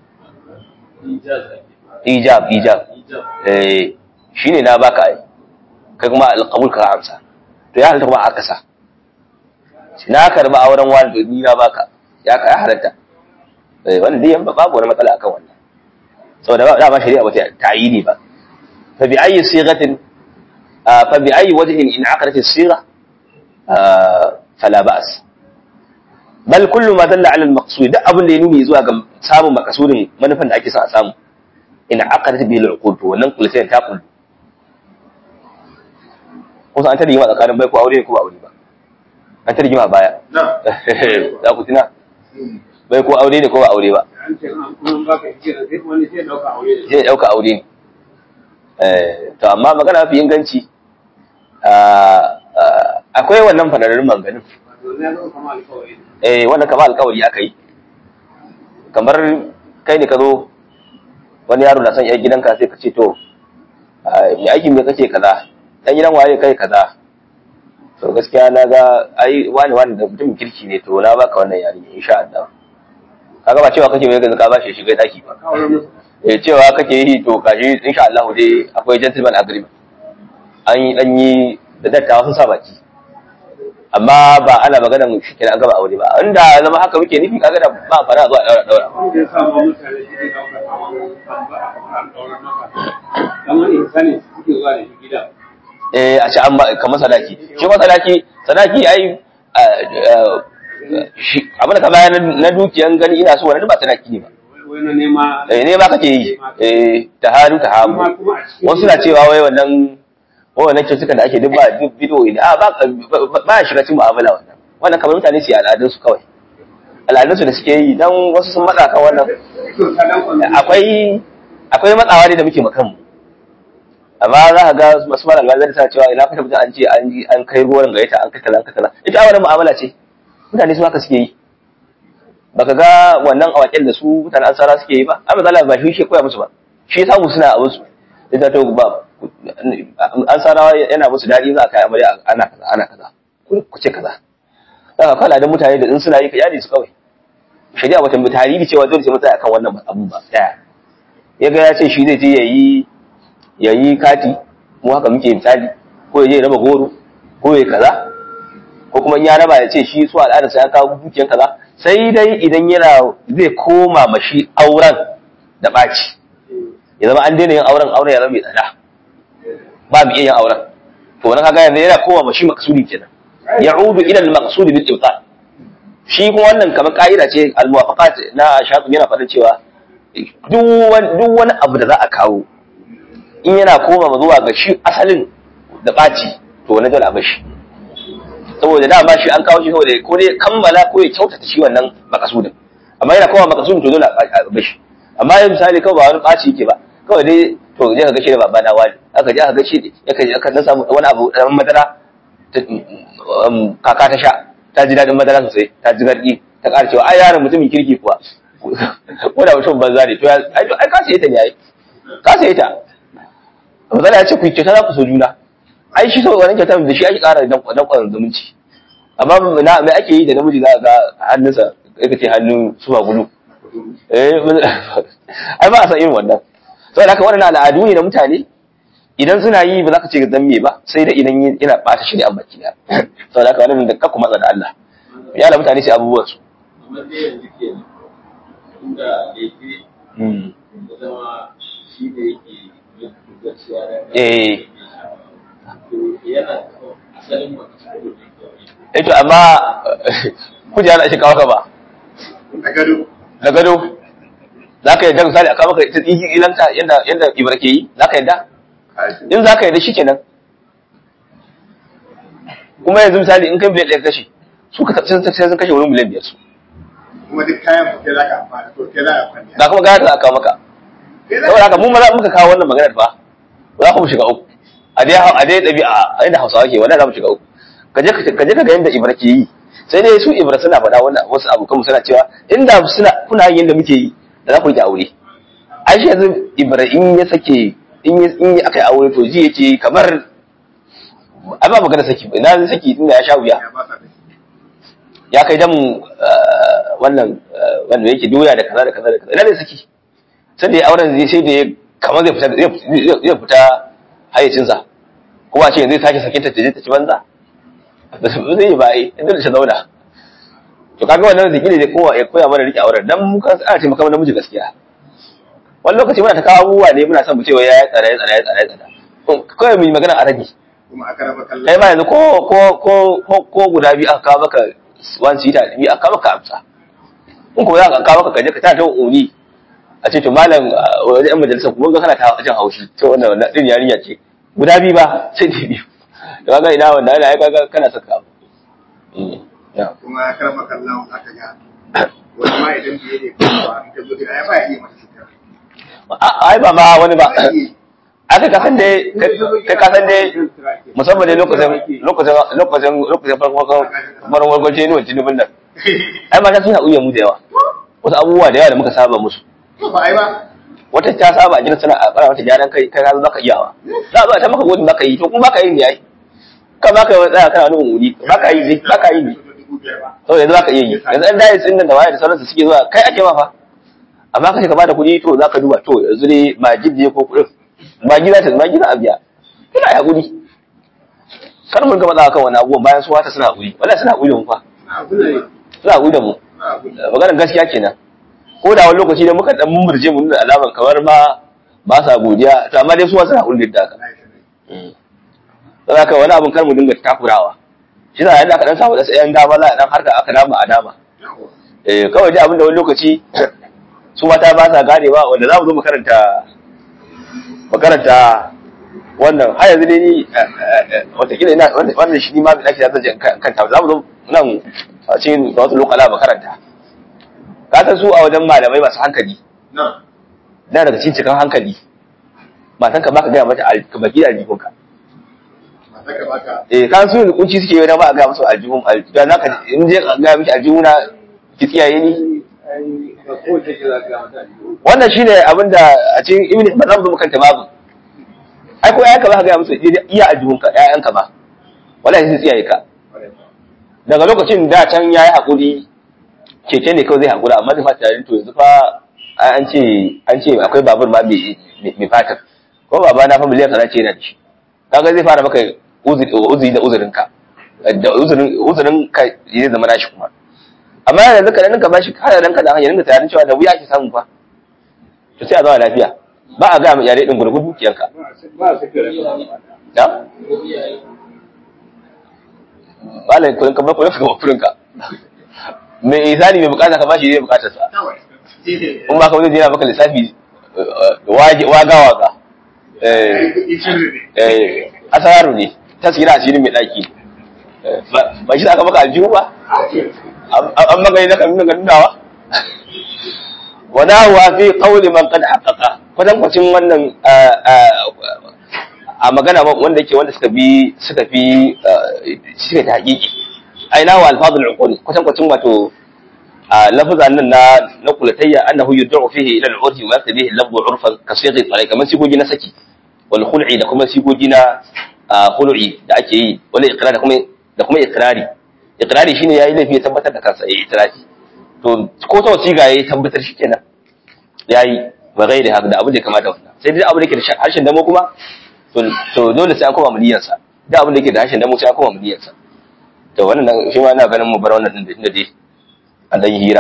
ijab ijab eh shine na baka ai kai kuma alqabul ka amsa to ya halatta kuma aka sa shi na karba auren wani ni na baka ya ka ya halatta eh wannan dai babu wani matsala akan wannan saboda ba da ba shari'a ba ta ta'yini ba fa bi ayi sighatin fa bi ayi wajhin in aqadat as-sigha fala ba's bal kullu ma dalla ala al-maqsud duk abin da ya nuni zuwa ga samun makasudin manufan da ake son a samu in aqadat bihi al-uqud to wannan kullu sai ta kullu kusa an ta rigima tsakanin bai ko aure ne ko ba aure ba an ta rigima baya za ku tuna bai ko aure ne ko ba aure ba zai dauka aure ne to amma magana mafi inganci akwai wannan fadarin manganin eh wannan kamar alkawari aka yi kamar kai ne ka zo wani yaro na son yan gidanka sai ka ce to mai aikin me kake kaza dan gidan waye kai kaza to gaskiya na ga ai wani wani da mutum kirki ne to na baka wannan yarinya insha Allah kaga ba cewa kake mai gaza ka bashi shiga daki ba eh cewa kake yi to kashi insha Allah dai akwai gentleman agreement an yi dan yi da dattawa sun sa baki amma ba ana magana mu shi an gaba aure ba inda zama haka muke nufi kaga da ba fara zuwa daura daura
wanda ya samu mutane shi ne ɗaukar kamar insani suke zuwa da shi gida
eh a ce an ba kamar sadaki shi ma sadaki sadaki ai shi abin da ka bayar na dukiyan gani ina so wani ba sadaki ne ba
wai na nema
eh ne ba kake yi eh ta haru ta hamu
kuma kuma a cikin
wasu na cewa wai wannan wai wannan cutukan da ake duk ba duk bidiyo ne a ba ba ya shiga cikin mu'amala wannan wannan kamar mutane su yi al'adun su kawai al'adun su da suke yi dan wasu sun matsa kan wannan
to sadan kwanu
akwai akwai matsawa ne da muke makan mu amma za ka ga masu mara alwazar ta cewa ina fata mutum an ce an ji an kai ruwan gayyata an kai kaza an kai kaza ita wannan mu'amala ce mutane su haka suke yi baka ga wannan awakin da su mutane ansara suke yi ba amma zalla ba shi ke koya musu ba shi ya samu suna abin su idan to ba ansarawa yana musu dadi za a kai amarya ana kaza ana kaza ku ku ce kaza daga kala da mutane da in suna yi ka yadi su kawai shari'a wata mutane cewa dole sai mutane akan wannan abun ba daya ya ga ya ce shi zai je yayi yayi kati mu haka muke misali ko ya je ya raba goro ko ya kaza ko kuma in ya raba ya ce shi su al'adar sai an kawo dukiyan kaza sai dai idan yana zai koma mashi auren da ɓaci ya zama an daina yin auren auren ya zama mai tsada ba mu iya yin auren to wannan kaga yanzu yana koma mashi maksudi kenan ya'udu ila al-maqsud bil ibtal shi kuma wannan kamar ka'ida ce al-muwafaqat na shafi yana faɗin cewa duk wani duk wani abu da za a kawo in yana koma zuwa ga shi asalin da ɓaci to wani dole a bashi saboda dama shi an kawo shi saboda ko dai kammala ko ya kyautata shi wannan makasudin amma yana kowa makasudin to dole a bashi amma yin misali kawai ba wani ɓaci yake ba kawai dai to je ka gashi da baba na wani aka je aka gashi aka je aka dan samu wani abu dan madara kaka ta sha ta ji daɗin madara sosai ta ji garɗi ta ƙara cewa ai yaron mutumin kirki kuwa ko da mutum banza ne to ai ka sai ta ne ai ka sai ta misali ya ce ku kyauta za ku so juna ai shi sau wannan kyautar da shi ake ƙara danƙon zumunci amma na mai ake yi da namiji za ga hannunsa ya ce hannun suwa gudu eh ai ba a san irin wannan saboda haka wannan al'adu ne na mutane idan suna yi ba za ka ce ga me ba sai da idan yana bata shi ne an baki da saboda haka wannan da kakku matsa da Allah ya da mutane sai abubuwan su
amma dai yanzu ke inda laifi da zama shi ne yake yin gaskiya da
eh
yana asalin mutum
eh to amma kujera da shi kawo ka ba
a gado
da gado za ka yadda misali a kawo maka ita tsiki ilanta yadda yadda ibra ke yi za ka yadda in za ka yadda shi kenan kuma yanzu misali in kai miliyan ɗaya kashe su ka sai sun kashe wurin miliyan biyar su
kuma duk kayan ku kai za ka amfana to kai za ka kwanya
ga kuma gaya da aka kawo maka
Kai za
saboda
ka-
haka mu maza muka kawo wannan maganar fa za ku shiga uku a dai a dai ɗabi'a a inda hausawa ke wannan za mu shiga uku ka je ka je ka ga yadda ibra ke yi sai dai su ibra suna faɗa wannan wasu abokan mu suna cewa inda suna kuna yin yadda muke yi da za ku yi aure ai shi yanzu ibra in ya sake in ya in ya aka yi aure to ji yake kamar ai ba magana saki ba ina zai saki inda ya sha wuya
ya ba sa da shi.
ya kai damu wannan eh, wanda yake doya da kaza da kaza da kaza ina zai saki sai da ya auren zai sai da ya kamar zai fita zai zai fita hayyacinsa kuma a ce zai sake sakinta ta je ta ci banza ba zai yi ba ai inda da shi zauna to kaga wannan da gine zai kowa ya koya mana rike auren dan mu kan ana taimaka mana namiji gaskiya wani lokaci muna ta kawo abubuwa ne muna son mu ce wai ya tsara ya tsara ya tsara ya tsara kawai mu yi magana a rage
kuma a karama kallon
kai ma yanzu ko ko ko ko ko guda biyu aka kawo maka one seater biyu aka kawo maka amsa in kuma za ka kawo maka kaje ka ta ta uni a ce to malam uh, wajen yan majalisar kuma ga kana ta jin haushi to wannan wannan din yarinya ce guda biyu ba sai da biyu to kaga ina wannan ana ai kaga kana saka abu Mm, yeah.
kuma a karama kallon aka ga wani ma idan biye ne kuma in ka zo gida ya ba ya iya mata sutura
A- ai ba ma wani ba aka kasan dai kai kasan dai musamman dai lokacin lokacin lokacin lokacin farko farko farko ce ne wancan dubin nan ai mata suna uya mu da yawa wasu abubuwa da yawa da muka saba musu
to ba ai ba
wata ta saba a gidan suna a fara mata gyaran kai kai ka zo zaka iyawa za a zo a ta maka godin baka yi to kuma baka yi ne ai ka baka yi tsaya kana nuna wuri baka yi ne baka yi ne
dubu biyar ba
to yanzu zaka iya yi yanzu an dai sun da waye da sauransu suke zuwa kai ake ma fa amma kace ka bada kuɗi to zaka duba to yanzu ne magid ne ko kuɗin magi za ta magi za a biya kina ya hakuri kar mun ga matsawa kan wani abubuwan bayan su wata suna hakuri wallahi suna hakuri da mu fa
na abu ne
suna hakuri da mu
na abu ne
maganar gaskiya kenan ko da wani lokaci da muka dan murje mu nuna alaman kamar ma ba sa godiya to amma dai su wasu hakuri da haka
na yi sanai
don haka wani abun kar mu dinga takurawa shi na yadda aka dan samu da tsayen dama za a dan harka aka dama a dama
yawa
eh kawai dai abin da wani lokaci su mata ba sa ganewa wanda za mu zo mu karanta mu karanta wannan har yanzu dai ni watakila ina wannan shi ni ma da ake zan je in kanta za mu zo nan a cikin da wasu lokala mu karanta ka san su a wajen malamai masu hankali
na
na daga cikin cikin hankali matan ka baka gaya mata al- ka baki da aljihunka
mata ka baka
eh ka su kunci suke yi na ba a gaya musu aljihun aljihun na ka in je a gaya miki aljihuna ki tsiyaye ni
ai ba ko ce ke za ka ga mata
wannan shine abin da a cikin ibn ba za mu zo mu kanta babu ai ko ƴaƴanka ba ka gaya musu iya aljihunka ƴaƴanka ba wallahi sai tsiyaye ka daga lokacin da can yayi hakuri keke ne kawai zai hakura amma zai fata tare to yanzu fa ai an ce an ce akwai babur ma mai mai fatar ko baba na fa miliyan kaza ce yana da shi kaga zai fara maka uzuri uzuri da uzurin ka da uzurin uzurin ka zai zama nashi kuma amma yanzu ka dan ka bashi kada dan ka dan ya dinga tunanin cewa da wuya ake samu fa to sai a zama lafiya ba a ga mu yare din gurgudu dukiyanka
ba su kira
da
ko iyaye
malai kullun ka ba kullun ka ba kullun ka mai isani mai bukata ka bashi zai bukatar sa
kawai
in ba ka wani yana maka lissafi waga waga eh eh asaru ne ta tsira asirin mai daki Eh, ba ba shi aka maka aljihu ba an an maka ne na kan nuna nunawa wada wa fi qawli man qad haqqaqa kwadan kwacin wannan ah, ah, a magana ba- wanda yake wanda suka bi suka fi ah, suka ta hakiki aina wa alfadul uqul kwadan kwacin wato a lafazan nan na na kulatayya annahu yud'u fihi ila al-urfi wa yaktabihi al-lafzu 'urfan ka sighi tsare kamar sigogi na saki wal khul'i da kuma sigogi na ah, khul'i da ake yi wal iqrar da kuma da kuma iqrari iqrari shine yayi laifi ya tabbatar da kansa yayi itirafi to ko ta wasiga yayi tabbatar shi kenan yayi ba gairi haka da abu da ya kamata wannan sai dai abu da ke da harshen damo kuma to to dole sai an koma muliyarsa da abu da ke da harshen damo sai an koma muliyarsa to wannan shi ma ina ganin mu bar wannan din da inda dai an dan yi hira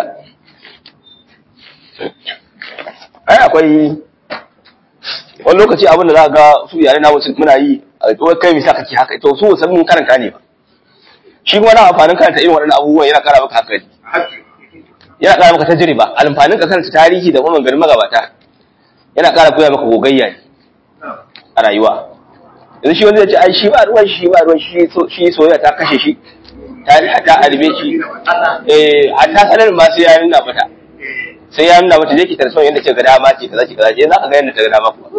ai akwai wani lokaci abin da za ga su yare na wasu muna yi a to kai me sa kake haka to su san mun karanta ne ba shi kuma na amfanin karanta irin waɗannan abubuwan yana ƙara maka hankali yana ƙara maka tajriba alfanin ka karanta tarihi da kuma garin magabata yana ƙara koya maka gogayya ne a rayuwa yanzu shi wanda ya ce ai shi ba ruwan shi ba ruwan shi shi soyayya ta kashe shi ta ta albe shi eh hatta sanar ma sai ya nuna mata sai ya nuna mata je ki tarso yanda ce ga dama ce kaza ce kaza ce za ka ga yanda ta ga dama kuma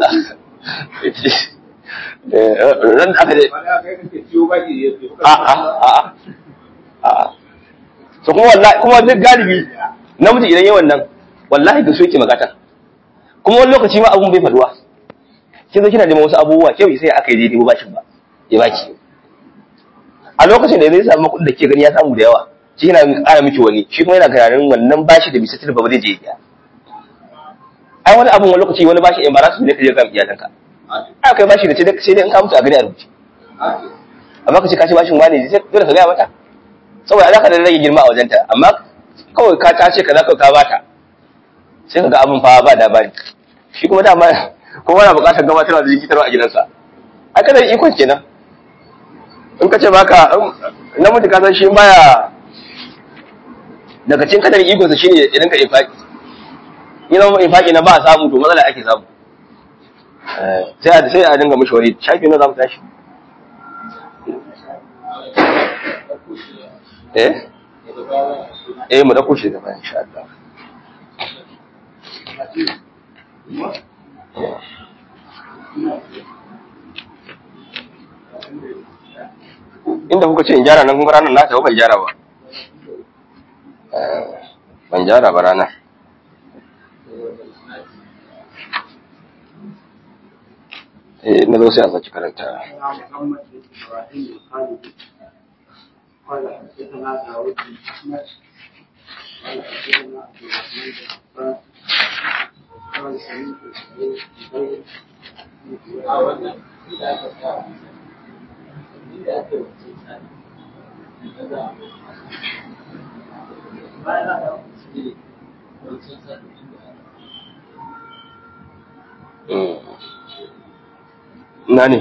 eh ran aka je a a a a to kuma wallahi kuma duk galibi namiji idan yayin wannan wallahi ga so yake magata kuma wani lokaci ma abun bai faduwa kin zo kina da wasu abubuwa kyau sai aka yi daidai bashin ba ya baki a lokacin da zai samu kuɗin da ke gani ya samu da yawa shi yana ƙara miki wani shi kuma yana tunanin wannan bashi da bisa tilba ba zai je ya ai wani abun wani lokaci wani bashi embarrassment ne ka je ga iyalanka ai kai bashi da ce sai dai in ka mutu a gani a rubuce amma ka ce ka ce bashin wani sai dole ka gaya mata saboda za ka da rage girma a wajenta amma kawai ka ta ce kaza kawai ka bata sai ka ga abin fa ba dabari shi kuma dama kowa na bukatar gabatarwa da jikitarwa a gidansa ai kada ikon kenan in ka ce baka namiji ka san shi baya daga cikin kadar ikonsa shine ya rinka infaki ina ma infaki na ba a samu to matsala ake samu sai a sai a dinga mishi wani shafi na za mu tashi eh eh mu dauko shi gaba insha Allah inda kuka ce in gyara nan kuma ranar na ta ban gyara ba ban gyara ba ranar eh na zo sai a saki karanta
قال حدثنا داود بن احمد قال حدثنا عبد الرحمن بن عباس قال سمعت سعيد بن زيد
na ne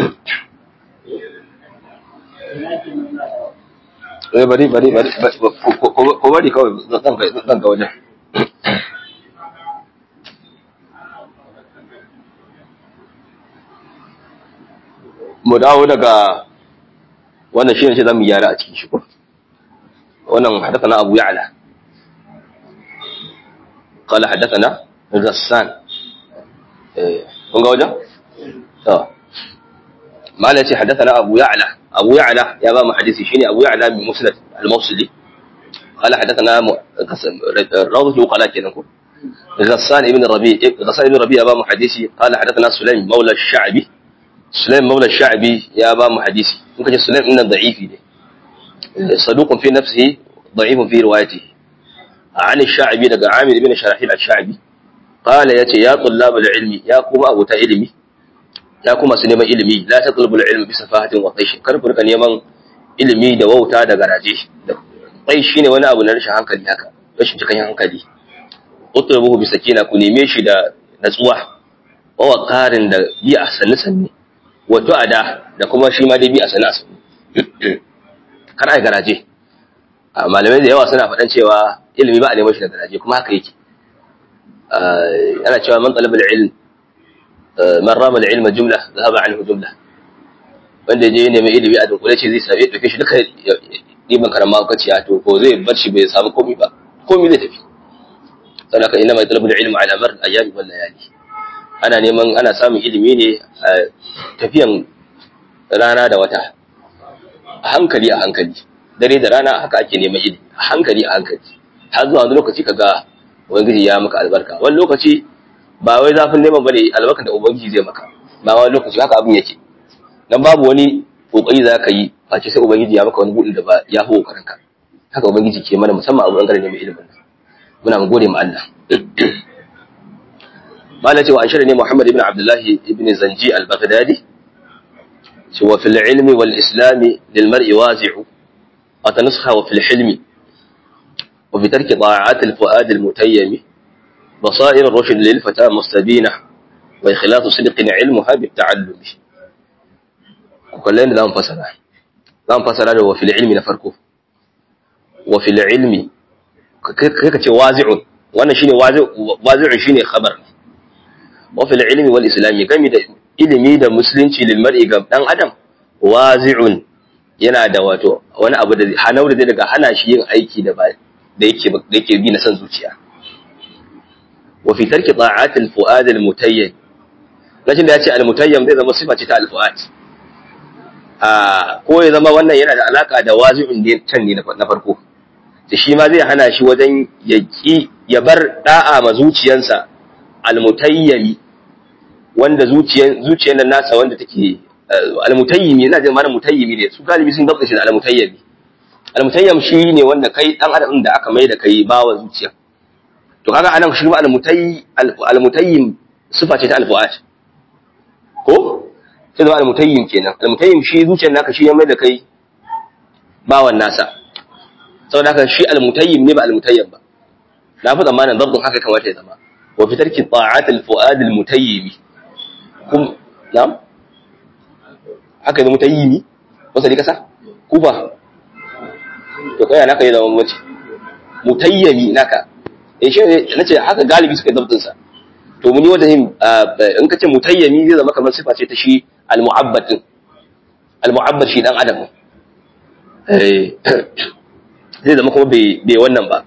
eh bari bari bari ko bari kawai zan ga zan ga wajen mu dawo daga wannan shi ne ce zamu gyara a cikin shi ko wannan hadathana abu ya'la قال حدثنا غسان eh kun ga wajen to malai ce haddathana abu ya'la abu ya'la ya ba mu hadisi shine abu ya'la bin musnad al-mawsili قال حدثنا روض وقال كنكو غسان ابن الربيع غسان ابن الربيع أبا محدثي قال حدثنا سليم مولى الشعبي سليم مولى الشعبي يا أبا محدثي ممكن سليم إن ضعيف صدوق في نفسه ضعيف في روايته عن الشعبي لقى عامر بن شراحيل الشعبي قال ياتي يا طلاب العلم يا قوم أبو علمي ya kuma su neman ilimi la tatlubul ilmi bi safahatin wa qaish kar ku rika neman ilimi da wauta da garaje da qaish shine wani abu na rashin hankali haka rashin cikakken hankali utlubuhu bi sakina ku neme shi da natsuwa wa waqarin da bi a sanni sanni wa tu'ada da kuma shi ma dai bi a sanni sanni kar ai garaje malamai da yawa suna faɗan cewa ilimi ba a neman shi da garaje kuma haka yake ana cewa man talabul ilm man rama da ilma jumla zahaba anhu jumla wanda je ne mai ilimi a dunkule ce zai same dauke shi duka diban karama kaciya to ko zai bar shi bai samu komai ba komai zai tafi sadaka inna ma talabul ilmu ala mar ayyami wal layali ana neman ana samun ilimi ne a tafiyan rana da wata a hankali a hankali dare da rana haka ake neman ilimi a hankali a hankali har zuwa wani lokaci kaga ubangiji ya maka albarka wani lokaci ba wai zafin neman bane albarkar da ubangiji zai maka ba wani lokaci haka abin yake dan babu wani kokari za ka yi face sai ubangiji ya maka wani budin da ba ya fi kokarin ka haka ubangiji ke mana musamman a bangaren neman ilimin nan muna gode ma Allah mala cewa an shirya ne Muhammad ibn Abdullah ibn Zanji al-Baghdadi cewa fil ilmi wal islami lil mar'i wazi'u wa tanasakha wa fil hilmi wa bi tarki ta'at al fuad al mutayyimi basair ar-rushd lil fata mustabina wa ikhlasu sidqin ilmuha bit ta'allumi kullun da zan fasara zan fasara da wa fil ilmi na farko wa fil ilmi kai ka ce wazi'un wannan shine wazi'un shine khabar wa fil ilmi wal islami gami da ilimi da musulunci lil mar'i ga dan adam wazi'un yana da wato wani abu da hanau da zai daga hana shi yin aiki da ba da yake da yake bi na san zuciya wa fi tarki ta'at al fuad al mutayyib lajin da yace al mutayyib zai zama sifa ce ta al fuad a ko ya zama wannan yana da alaka da wazi'un ne can ne na farko da shi ma zai hana shi wajen ya ki ya bar da'a ma zuciyansa almutayyimi wanda zuciyan zuciyan nan nasa wanda take almutayyimi ina jin mana mutayyimi ne su galibi sun dabta shi da almutayyimi almutayyim shi ne wanda kai dan adam da aka mai da kai bawa zuciya to kaga anan shi ma almutayyi almutayyim sifa ce ta alfuat ko sai da almutayyim kenan almutayyim shi zuciyar naka shi ya mai da kai bawan nasa saboda haka shi almutayyim ne ba almutayyim ba na fi tsammanin dabdin haka kamata ya zama wa fi tarki ta'at alfuad almutayyim kum na'am haka ne mutayyimi wasa ne kasa ku ba to kai naka ya zama mace mutayyimi naka eh shi nace haka galibi suka dabdin sa to muni wanda in kace mutayyimi zai zama kamar sifa ce ta shi almu'abbad din almu'abbad shi dan adam eh zai zama kuma bai wannan ba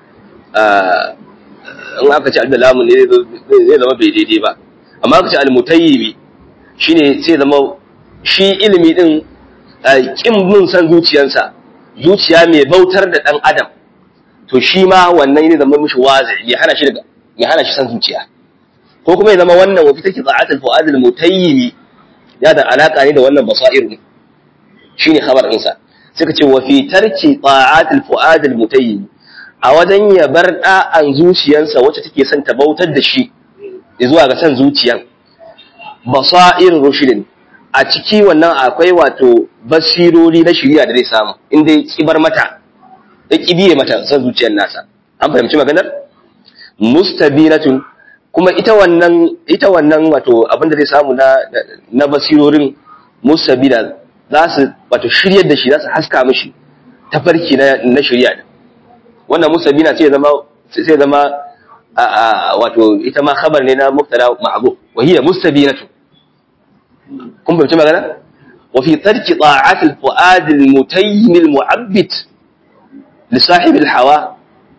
in aka ce da lamun ne zai zama bai daidai ba amma aka ce almutayyimi shine sai zama shi ilimi din kin mun san zuciyarsa zuciya mai bautar da dan adam to shi ma wannan ne zama mishi wazi ya hana shi daga ya hana shi san zuciya ko kuma ya zama wannan wa fitaki za'atul fuad almutayyimi ya da alaka ne da wannan basair ne shine khabar ɗinsa suka ce wa fi tarki ta'atul fuad al-mutayyib a wajen ya bar da'an zuciyarsa wacce take son ta bautar da shi zuwa ga san zuciyan basair rushidin a ciki wannan akwai wato basirori na shiriya da zai samu inda ya kibar mata ya kibiye mata san zuciyar nasa an fahimci maganar mustabinatun kuma ita wannan ita wannan wato abin da zai samu na na basirorin mustabina za su wato shiryar da shi za su haska mishi tafarki na na shirya da wannan musabina sai zama sai zama wato ita ma khabar ne na mubtada ma'ruf wa hiya mustabinatu kun bai magana wa fi tarki ta'at al-fuad al-mutayyim al-mu'abbid li sahib al-hawa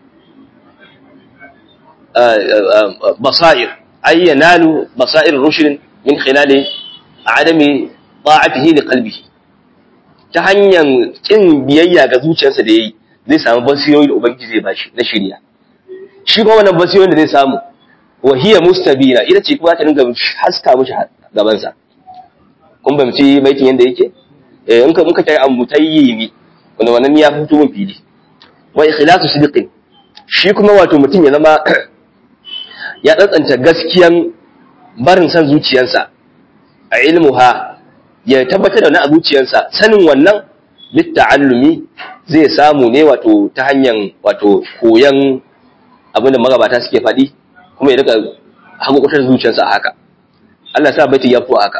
basair ay yanalu basair rushd min khilal adami ta'atihi li qalbihi ta hanyar kin biyayya ga zuciyarsa da yayi zai samu basiyoyi da ubangiji zai bashi na shirya shi kuma wannan basiyoyin da zai samu wa hiya mustabina ita ce kuma ta dinga haska mishi gaban sa kun bamci baitin yanda yake eh in ka muka kai ambutayyimi wanda wannan ya fito mun fili wa ikhlasu sidqin shi kuma wato mutum ya zama ya tsantsanta gaskiyan barin san zuciyarsa a ilmuha ya tabbatar da wani a zuciyarsa sanin wannan litta'allumi zai samu ne wato ta hanyar wato koyan abin da magabata suke faɗi kuma ya rika hakukutar zuciyarsa a haka Allah sa baiti ya fi haka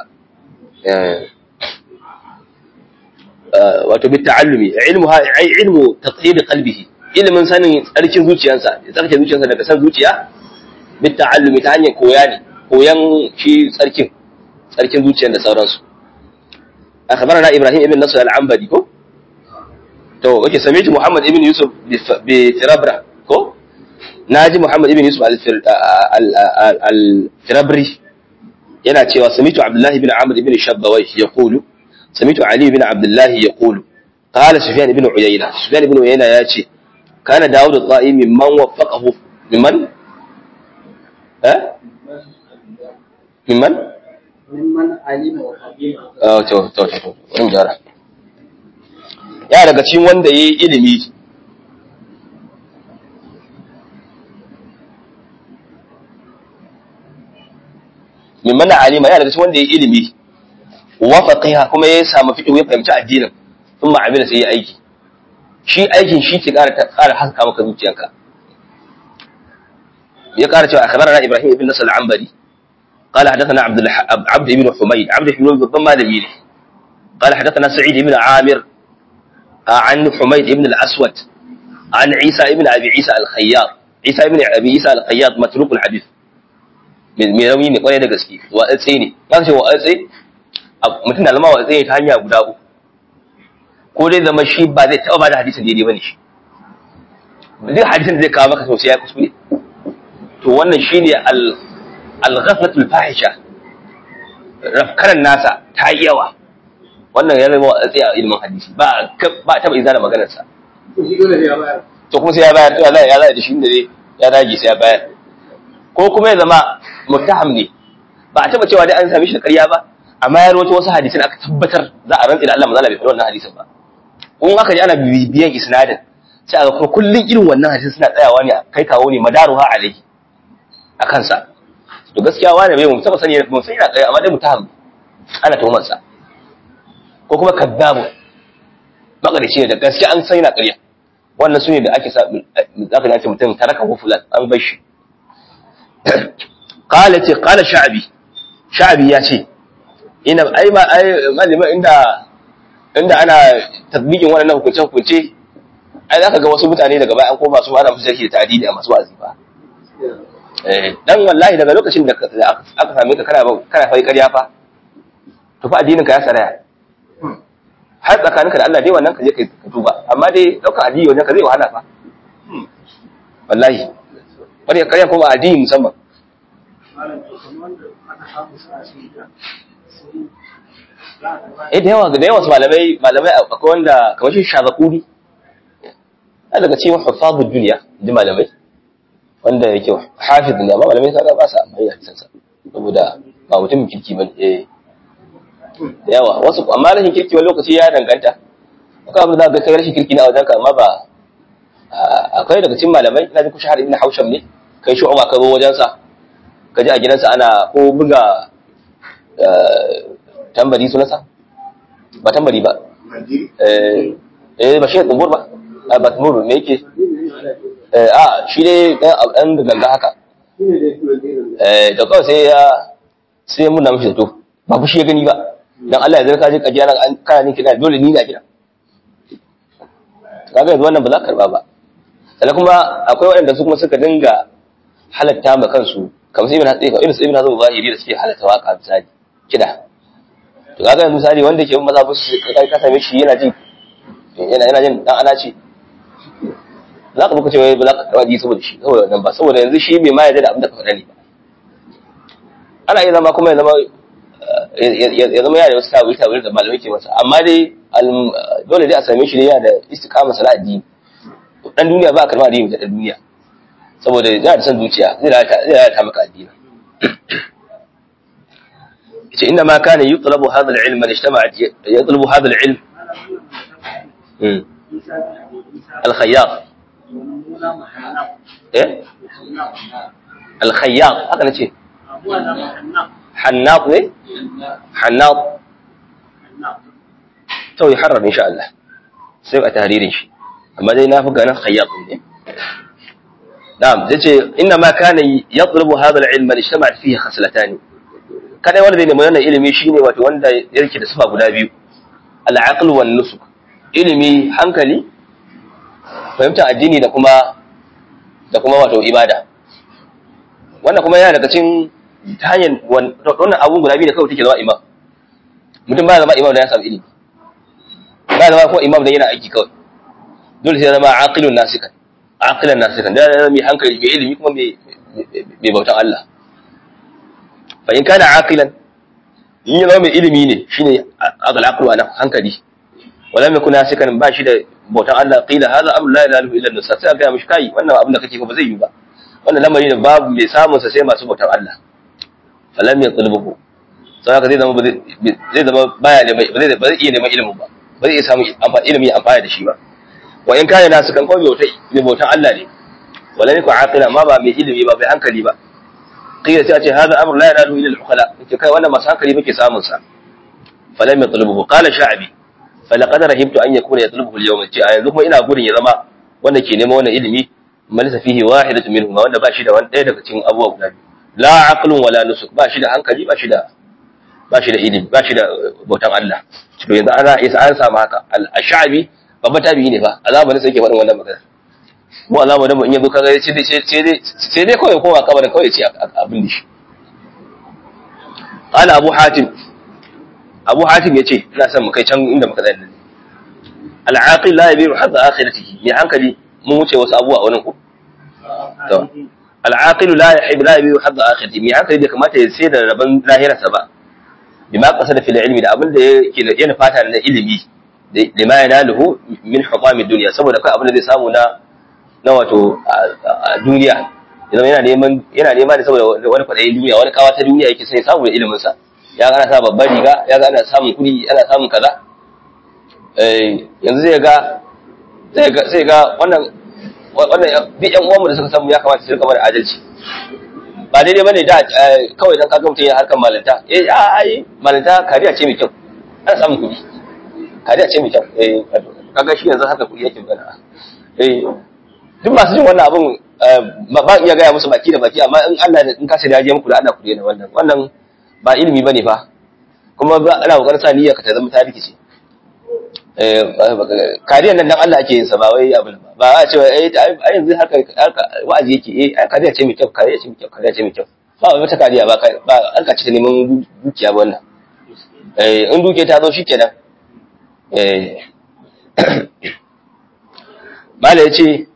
wato bitta'allumi ilmu ha ai ilmu taqyid qalbihi ilmin sanin tsarkin zuciyarsa ya tsarkin zuciyarsa daga san zuciya bitta'allumi ta hanyar koya ne koyan shi tsarkin tsarkin zuciyar da sauransu أخبرنا إبراهيم ابن نصر العنبري كو تو اوكي سميت محمد ابن يوسف بترابرا كو ناجي محمد ابن يوسف الترابري yana cewa samitu abdullahi bin amr ibn shabbawai yaqulu samitu ali bin abdullahi yaqulu qala sufyan ibn uyayna sufyan ibn uyayna yace kana daud al-qa'i mimman waffaqahu mimman eh mimman
mimman alima wa fadila
Oh, to, to, to, to, wani gyara. Ya daga cikin wanda ya yi ilimi, min mana alima yana daga cikin wanda ya ilimi wa faqiha kuma ya samu fiqh ya fahimci addinin thumma amila sai ya aiki shi aikin shi ke ƙara ƙara haska maka zuciyanka ya ƙara cewa akhbarana ibrahim ibn nasr al-anbari قال حدثنا عبد الح... عبد بن حميد عبد بن حميد بالضم مالي قال حدثنا سعيد بن عامر عن حميد بن الأسود عن عيسى بن أبي عيسى الخياط عيسى بن أبي عيسى الخياط متروك الحديث mai rauni ne kwarai da gaske watsi ne ya ce watsi mutum na zama watsi ne ta hanya guda uku ko dai zama shi ba zai taɓa ba da hadisin daidai ba ne shi duk hadisin da zai kawo maka sosai ya kuskure to wannan shi ne al-ghaflatul fahisha rafkaran nasa ta yi yawa wannan ya zama watsi a ilimin hadisi ba ba taɓa izana maganarsa to kuma sai ya bayar to ya zai da shi da ya dage sai ya bayar ko kuma ya zama muttaham ne ba a taba cewa dai an sami shi da ƙarya ba amma ya rawaito wasu hadisin aka tabbatar za a rantsi da Allah manzala bai faɗi wannan hadisin ba in aka ji ana bibiyan isnadin sai aka kuma kullun irin wannan hadisin suna tsayawa ne kai kawo ne madaruha alaihi a kansa to gaskiya wani bai mu taba sani mu sani na ƙarya amma dai muttaham ana tuhumar sa ko kuma kaddabu makarici ne da gaskiya an sani na ƙarya wannan su ne da ake sa zaka dace mutum taraka ko fulan an bar shi qala ce qala sha'bi sha'bi ya ce ina ai ma ai malima inda inda ana tatbikin wannan hukunce hukunce ai zaka ga wasu mutane daga baya an koma su ana musu da ta'didi a masu wazi ba eh dan wallahi daga lokacin da aka same ka kana kana fa ƙarya fa to fa addinin ka ya saraya har tsakaninka da Allah dai wannan ka je ka tuba amma dai daukar addini wannan ka zai wahala fa wallahi wani ƙarya kuma addini musamman eh da yawa da yawa su malamai malamai akwai wanda kamar shi shazakuri a daga cikin hufazul duniya ji malamai wanda yake hafiz ne amma malamai kaga ba sa amfani da hadisansa saboda ba mutum kirki ba eh da yawa wasu amma rashin kirki wani lokaci ya danganta akwai abin da za ka kai rashin kirki ne a wajenka amma ba akwai daga cikin malamai ina ji ku shahar ibn hausham ne kai shu'aba ka zo wajensa ka ji a gidansa ana ko buga tambari sunansa ba tambari ba eh ba shi kumbur ba a ba kumbur me yake a shi dai dan ganga haka eh da kawai sai ya sai mun na mishi da to ba fushi ya gani ba dan Allah ya zarka je kaji ana kana ni kina dole ni na kina kaga yanzu wannan ba za ka karba ba sannan kuma akwai waɗanda su kuma suka dinga halatta ma kansu kamar sai ibn hatsi irin sai ibn hazm zahiri da suke halatta waka misali kida to kaga yanzu misali wanda ke maza ba su kai ka same shi yana jin yana yana jin dan ana ce za ka buka cewa ba za ka karba ji saboda shi saboda wannan ba saboda yanzu shi bai ma yarda da abin da ka faɗa ne ba ana iya zama kuma ya zama ya zama yana da wasu tawil tawil da malamai ke masa amma dai dole dai a same shi ne yana da istiqama sala addini dan duniya ba a karba addini da duniya saboda yana da son zuciya zai lalata maka addini yace inda ma kana yutlabu hadha al-ilm man ijtama'at yutlabu hadha al-ilm al-khayyat eh al-khayyat haka nace hannaq ne hannaq to يحرر ان شاء الله sai a tahririn shi amma dai na fi ganin khayyat ne na'am zai ce inna ma kana yatlubu hadha al-ilm ijtama'at fihi khaslatan kada wanda zai nemi wannan ilimi shine wato wanda yake da sifa guda biyu al-aql wan nusuk ilimi hankali fahimta addini da kuma da kuma wato ibada wannan kuma yana daga cikin ta hanyar wannan abun guda biyu da kawai take zama imam mutum ba zama imam da ya samu ilimi ba zama ko imam da yana aiki kawai dole sai zama aqilun nasikan aqilan nasikan da zama mai hankali mai ilimi kuma mai bautan Allah fa in kana aqilan in ya zama mai ilimi ne shine aqal aqlu ana hankali wala mai kuna nasikan ba shi da bautan Allah qila hadha amru la ilaha illa Allah sai ga mishi kai wannan abin da kake ba zai yi ba wannan lamari ne babu mai samun sa sai masu bautan Allah falam yatlubuhu sai haka zai zama zai zama baya da mai ba zai iya neman ilimin ba ba zai iya samu ilimi amfani da shi ba wa in kana nasu kan kawai bautai mai bautan Allah ne wala ne ku aqila ma ba mai ilimi ba mai hankali ba qila sai a ce hadha amru la yanalu illa al-uqala yace kai wannan masu hankali muke samun sa falam yatlubuhu qala sha'bi falaqad rahibtu an yakuna yatlubuhu al-yawm ce a yanzu kuma ina gurin ya zama wanda ke neman wannan ilimi malisa fihi wahidatu minhum wanda ba shi da wani ɗaya daga cikin abubuwa guda biyu la aqlun wala nusuk ba shi da hankali ba shi da ba shi da ilimi ba shi da bautan Allah to yanzu ana isa an samu haka al-sha'bi babban tabi'i ne fa azabanin sai yake faɗin wannan magana mu alama da mu in yazo kaga sai dai sai dai sai dai kawai kowa kabarin kawai ce abin da shi qala abu hatim abu hatim yace ina son mu kai can inda muka tsaya al-aqil la yabiru hadda akhiratihi mai hankali mun wuce wasu abubuwa a wurin ku to al-aqil la yahib la yabiru hadda akhiratihi mai hankali da kamata ya sai da rabon lahirarsa ba bima qasada fil ilmi da abin da yake yana fata na ilimi lima yanaluhu min hukami dunya saboda kai abin da zai samu na na wato a duniya idan yana neman yana nema ne saboda wani kwadayin duniya wani kawa ta duniya yake sai samu da ilimin sa ya ga ana sa babbar riga ya ga ana samun kuɗi ana samun kaza eh yanzu zai ga zai ga sai ga wannan wannan duk yan uwanmu da suka samu ya kamata su rika mana adalci ba daidai bane da kawai dan kaga mutum ya harkar malanta eh a ai malanta kariya ce mai kyau ana samun kuɗi kariya ce mai kyau eh kaga shi yanzu haka kuɗi yake magana eh duk masu jin wannan abun ba iya gaya musu baki da baki amma in Allah in ka sai da muku da Allah ku daina wannan wannan ba ilimi bane fa kuma ba ana kokarin sa niyya ka ta zama ta rikice eh kariyan nan dan Allah ake yin sa ba wai abin ba ba a ce eh ai yanzu haka wa'azi yake eh kariya ce mai kyau kariya ce mai kyau kariya ce mai kyau ba wata kariya ba ba an ka ci ta neman dukiya ba wannan eh in dukiya ta zo shikenan eh mala yace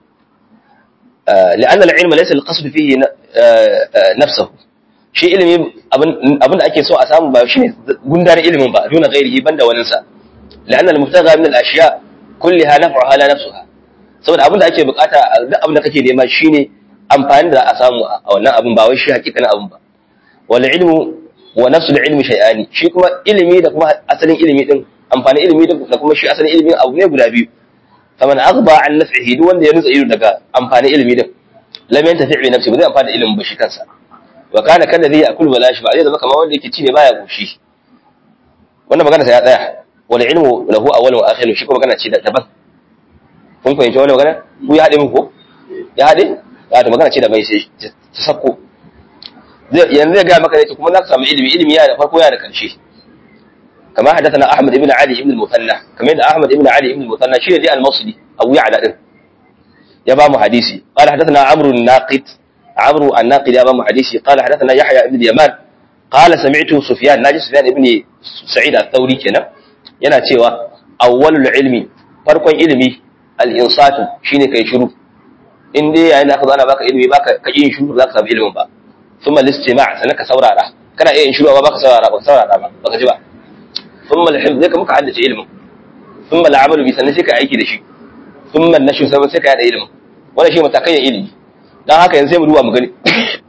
لأن العلم ليس القصد فيه نفسه shi ilimi abin da ake so a samu ba shine gundarin ilimin ba duna gairihi banda wani sa la'anna al-mubtagha min al-ashya kulliha naf'uha la nafsuha saboda abin da ake bukata duk abin da kake nema shine amfani da a samu a wannan abin ba wai shi hakikanin abin ba wal ilmu wa nafsul ilmi shay'ani shi kuma ilimi da kuma asalin ilimi din amfani ilimi da kuma shi asalin ilimi abu ne guda biyu faman aghba an naf'ihi duk wanda ya nutsa ido daga amfani ilimi din lam yantafi bi nafsi ba zai amfani da ilimin ba shi kansa wa kana kan zai yakul wala shi ba zai zama kamar wanda yake ci ne baya goshi wannan magana sai ya tsaya wal ilmu lahu awwalun wa akhirun shi kuma magana ce daban kun fahimci wannan magana ku ya hade min ko ya hade ya ta magana ce da bai sai ta sakko yanzu zai ga maka ne kuma za ka samu ilimi ilimi ya da farko ya da karshe كما حدثنا احمد بن علي بن المثنى كما ان احمد بن علي بن المثنى شيء دي المصري ابو يعلى دين يا بام حديثي قال حدثنا عمرو الناقد عمرو الناقد يا بام حديثي قال حدثنا يحيى بن اليمان قال سمعت سفيان ناجي سفيان ابن سعيد الثوري كنا yana cewa awwalul ilmi farkon ilimi al-insatu shine kai shiru in dai yayin da aka zo ana baka ilimi baka ka yin shiru za ka samu ilimin ba thumma al-istima' sannan ka saurara kana iya yin shiru ba baka saurara ba saurara ba baka ji ba ثم الحفظ zai muka haddace ilimin ثم العمل bi sannan sai ka aiki da shi ثم النشر sai sai ka yada ilimin wannan shi matakan yin ilimi dan haka yanzu sai mu duba mu gani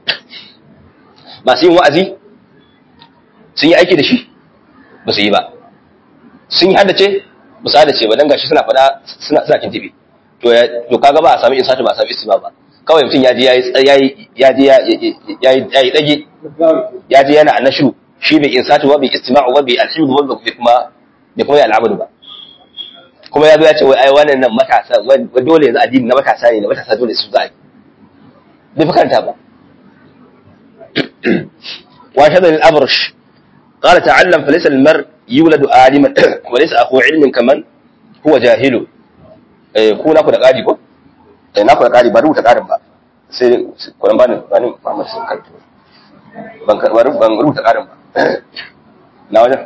masu yin wa'azi sun yi aiki da shi ba su yi ba sun yi haddace ba su haddace ba dan gashi suna faɗa suna suna kintibi to to kaga ba a sami insatu ba a sami istima ba kawai mutum ya je yayi ya je ya yi dage ya je yana annashu shi bai insatu ba bai istima'u ba bai alhimdu ba bai kuma bai kuma al'amadu ba kuma ya zo ya ce wai ai wannan nan matasa wai dole yanzu addini na matasa ne na matasa dole su za a yi bai fi karanta ba wa shadda al-abrash qala ta'allam fa laysa al-mar yuladu aliman wa laysa akhu ilmin kaman huwa jahilu eh ku na ku da kadi ko eh na ku da kadi ba rubuta kadin ba sai kuran bani bani Muhammad sun karto ban ban rubuta kadin ba na wajen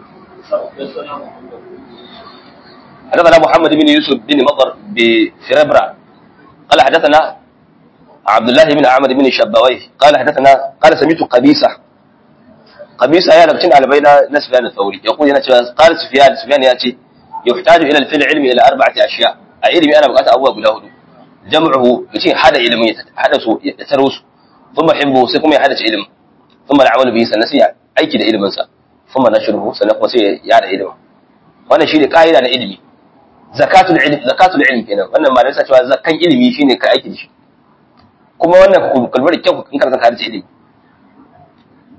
حدثنا محمد بن يوسف بن مطر بفربرا قال حدثنا عبد الله بن عمرو بن شبويه قال حدثنا قال سمعت قبيصة قبيصة يا لبتين على بين سفيان الثوري يقول هنا قال سفيان سفيان ياتي يحتاج الى الفعل العلمي الى اربعه اشياء علمي انا بقيت ابواب له جمعه يتي حدا علمي حدث يتروس ثم حبه سيكم يحدث علم ثم العمل به سنسي aiki da iliminsa kuma na shirhu sannan kuma sai ya da ilimi wannan shine kaida na ilimi zakatul ilm zakatul ilm kenan wannan ma nasa cewa zakan ilimi shine ka aiki da shi kuma wannan kulbar kyau in karanta ka da ilimi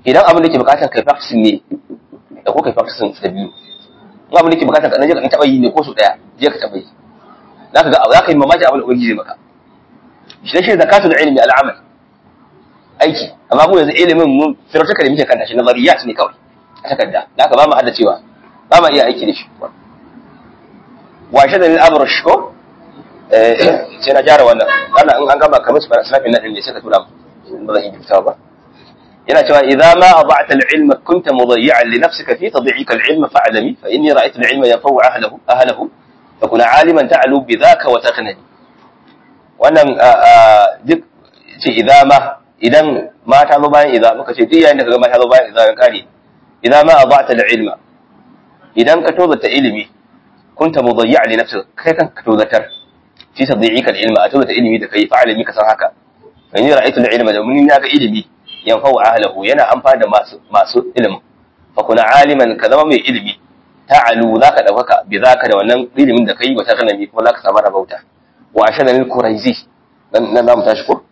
idan abin da ke bukatar kai practicing ne da ko kai practicing da biyu in abin da ke bukatar ka je ka taba yi ne ko su daya je ka taba yi zaka ga zaka yi mamaki abin da ubangiji zai maka shi shi zakatul ilmi al'amal aiki amma mu yanzu ilimin mun firotaka da muke kanta shi nazariyat ne kawai a takarda da haka ba mu hada cewa ba mu iya aiki da shi washe da al'amur ko sai na gyara wannan ana in an gama kamar su snapin nan ne sai ka tura mu ba zan yi fitawa ba yana cewa idza ma ada'ta al-ilma kunta mudayyi'an li nafsika fi tadyi'ika al-ilma fa'lami fa inni ra'aytu al-ilma yanfa'u ahlahu ahlahu fa kun 'aliman ta'lu bi dhaka wa taqnani wannan duk ce idza ma idan mata zo bayan idza muka ce duk yayin da kaga mata zo bayan idza kan kare idza ma ada'ta al-ilma idan ka tozata ilimi kunta mudayyi'an li nafsika kai kan ka tozatar fi tadyi'ika al-ilma a tozata ilimi da kai fa'alami ka san haka fa inni ra'aytu al-ilma da mun ga ilimi yanfa'u ahlahu yana amfani da masu masu ilimin fa kuna aliman ka zama mai ilimi ta'alu zaka daukaka bi zaka da wannan ilimin da kai wata kanami kuma zaka samu rabauta wa ashada lil quraizi dan nan zamu tashi ko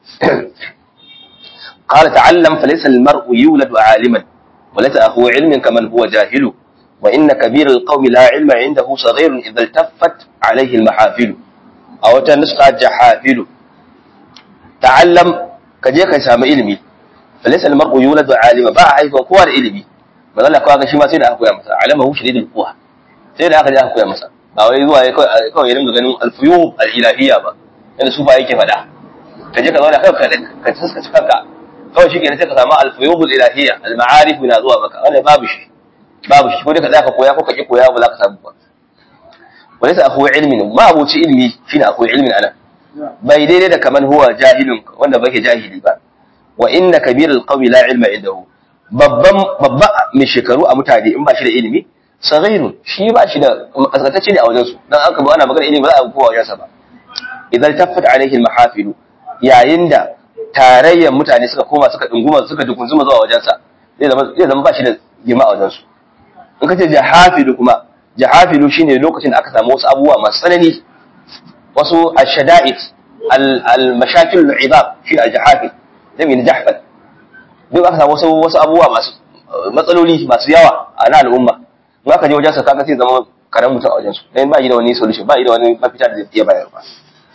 قال تعلم فليس المرء يولد عالما وليس أخو علم كمن هو جاهل وإن كبير القوم لا علم عنده صغير إذا التفت عليه المحافل أو تنسقى جحافل تعلم كجيك سام علمي فليس المرء يولد عالما با haifa kowa da ilimi manzo Allah kawai shi ma sai da aka koya masa alamahu shadidul quwa sai da aka je aka koya masa ba wai zuwa kawai kawai ya dinga ganin alfuyub alilahiyya ba yanda su ba yake faɗa ka je ka zauna kanka ka taskace kanka kawai shi kenan sai ka samu alfuyub alilahiyya almaarif na zuwa maka wannan babu shi babu shi ko dai ka zaka koya ko ka ki koya ba za ka samu ba walaysa akhu ilmin ma abuci ilmi shine akhu ilmin ana bai daidai da kaman huwa jahilun wanda bake jahili ba wa inna kabirul qawmi la ilma indahu babban babba mai shekaru a mutane in ba shi da ilimi saghirun shi ba shi da kaskatacce ne a wajen su dan aka ba ana magana ilimi ba za a kowa wajen sa ba idan taffat alaihi almahafilu yayin da tarayyar mutane suka koma suka dunguma suka dukunzuma zuwa wajen sa zai zama zai zama ba shi da girma a wajen su in kace jahafilu kuma jahafilu shine lokacin da aka samu wasu abubuwa masu tsanani wasu ashada'id al-mashakil al-idab shi al-jahafil jami'in jahfal duk aka samu wasu wasu abubuwa masu matsaloli masu yawa a na al'umma in aka je wajen sa kaga sai zama karan mutum a wajen su dan ba yi da wani solution ba yi da wani mafita da zai iya bayar ba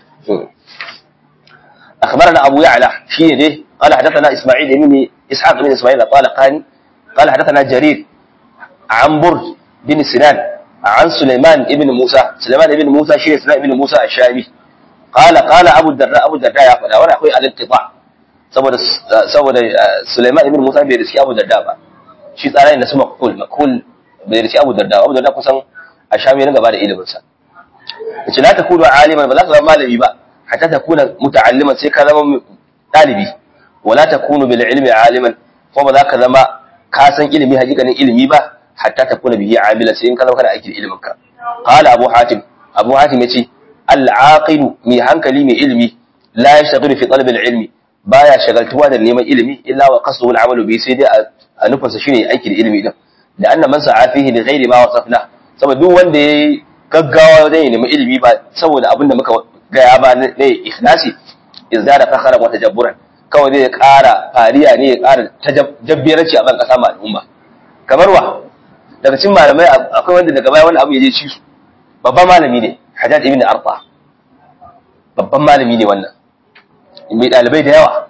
أخبرنا أبو يعلى شيء ده قال حدثنا إسماعيل بن إسحاق بن إسماعيل الطالقاني قال حدثنا جرير عن برد بن سنان عن سليمان بن موسى سليمان بن موسى شيء سليمان بن موسى الشامي قال قال أبو الدرداء أبو الدرداء يا فلا وأنا أخوي الانقطاع saboda saboda Sulaiman ibn Musa bai riski Abu Darda ba shi tsara ne na su makul makul bai riski Abu Darda Abu Darda kusan a shami na gaba da ilimin sa yace la takunu aliman ba za ka zama malami ba hatta takuna muta'alliman sai ka zama dalibi wala takunu bil ilmi aliman ko ba za ka zama ka san ilimi hakikanin ilimi ba hatta takuna bihi amila sai in ka zama kana aikin ilimin ka qala abu hatim abu hatim yace al aqilu mi hankali mai ilimi la yashghalu fi talab al ilmi baya shagaltuwa da neman ilimi illa wa qasduhu al-amalu bi sai dai a nufinsa shine aiki da ilimi din da anna man sa'a fihi li ghairi ma wasafna saboda duk wanda yayi gaggawa wajen neman ilimi ba saboda abin da muka gaya ba ne ikhlasi izdada fakhara wa tajabburan kawai zai ƙara fariya ne ya ƙara tajabbiranci a ban kasa ma al'umma kamar wa daga cikin malamai akwai wanda daga baya wani abu ya je ci su babban malami ne Hajjaj ibn Arfa babban malami ne wannan mai ɗalibai da yawa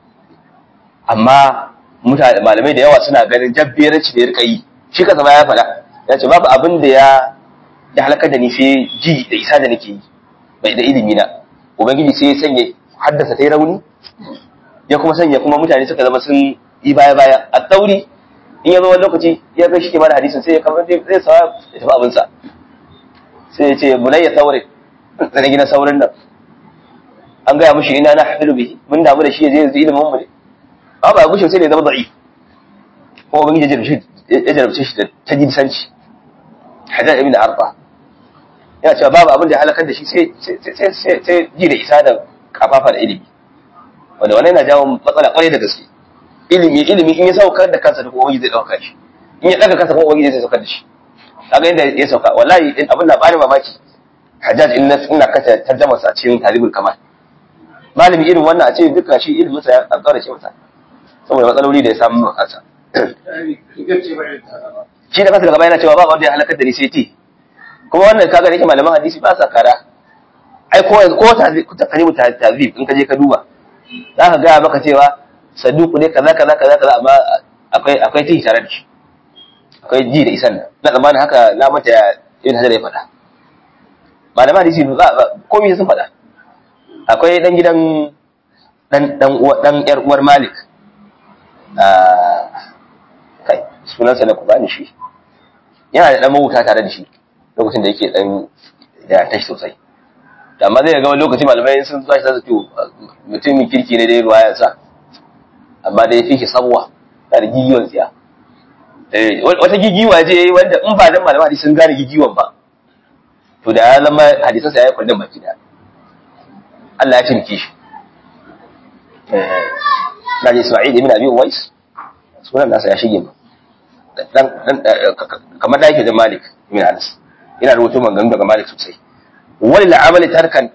amma mutane malamai da yawa suna ganin jabberanci da ya rika yi shi kasa ba ya faɗa ya ce babu abin da ya ya halakar da ni sai ji da isa da nake yi bai da ilimi na ubangiji sai ya sanya haddasa ta yi rauni ya kuma sanya kuma mutane suka zama sun yi baya baya a tauri in ya zo wani lokaci ya kai shi ke mana hadisin sai ya kamar zai sawa ya tafi abinsa sai ya ce bunayya saurin na gina saurin nan an gaya mushi ina na hafilu bihi mun damu da shi ya je yanzu ilimin mu ne ba ba gushe sai da ya zama da'i ko ban ya jarabce ya jarabce shi da tajinsanci hajar ibn arba yana cewa babu abin da ya halakar da shi sai sai sai sai ji da isa da kafafa da ilimi wanda wannan yana jawo matsala kwarai da gaske ilimi ilimi in ya saukar da kansa da kuma zai dauka shi in ya daga kansa kuma ubangiji zai saukar da shi kaga inda ya sauka wallahi abin da bani mamaki hajjaj in ina kace tarjama sa cikin talibul kamal malami irin wannan a ce duka shi ilimin sa ya kaura ce masa saboda matsaloli da ya samu a kansa shi da kansa gaba yana cewa ba wanda ya halakar da ni sai ti kuma wannan kaga da yake malaman hadisi ba sa kara ai ko ko ta karibu tazib in ka je ka duba za ka ga maka cewa saduku ne kaza kaza kaza kaza amma akwai akwai tihi tare da shi akwai ji da isan nan na zamanin haka na mata ibn hajar ya faɗa malaman hadisi ba komai sun faɗa akwai dan gidan dan dan uwa dan yar uwar malik kai sunansa na kubani shi yana da dan mawuta tare da shi lokacin da yake dan da tashi sosai amma zai ga wani lokaci malamai sun tsashi sa to mutumin kirki ne dai ruwayar sa amma dai fi shi sabuwa da gigiwan tsiya wata gigiwa je wanda in ba dan malamai sun gane gigiwan ba to da ya zama hadisan sa ya kullum baki da Allah ya cinke shi na ji Isma'il ibn Abi Uwais sunan nasa ya shige dan kamar da yake da Malik ibn Anas ina rubutu maganganu daga Malik sosai wani la'amali tarkan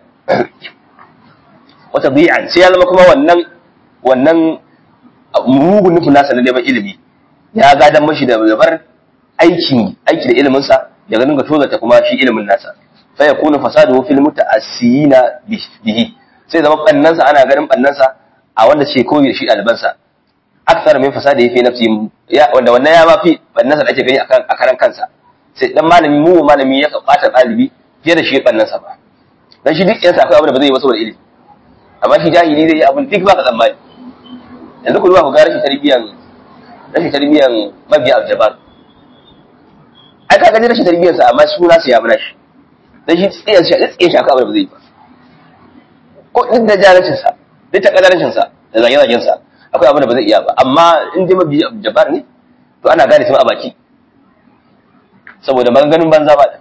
wata bi'an sai ya zama kuma wannan wannan mugun nufin nasa na neman ilimi ya gadan mashi da zabar aikin aiki da ilimin sa ya ganin ga tozarta kuma shi ilimin nasa fa yakunu fasaduhu fil muta'assina bihi sai zama bannan sa ana ganin bannan sa a wanda ce koyi da shi ɗaliban sa akthar min fasadi fi nafsi ya wanda wannan ya ma fi bannan sa da ake gani akan a karan kansa sai dan malami mu malami ya bata ɗalibi fiye da shi bannan sa ba dan shi duk yansa akwai abin da ba zai yi ba saboda ilimi amma shi jahili zai yi abin duk ba ka tsammani yanzu ku duba ku ga rashin tarbiyan rashin tarbiyan mabiya aljabar ai ka gani rashin tarbiyan sa amma suna sa ya bana shi dan shi tsiyan shi tsiyan shi akwai abin da ba zai yi ba ko duk da jarancin sa duk ta kadarancin sa da zage-zagen sa akwai abin da ba zai iya ba amma in dai mabiya aljabar ne to ana gane su a baki saboda maganganun banza ba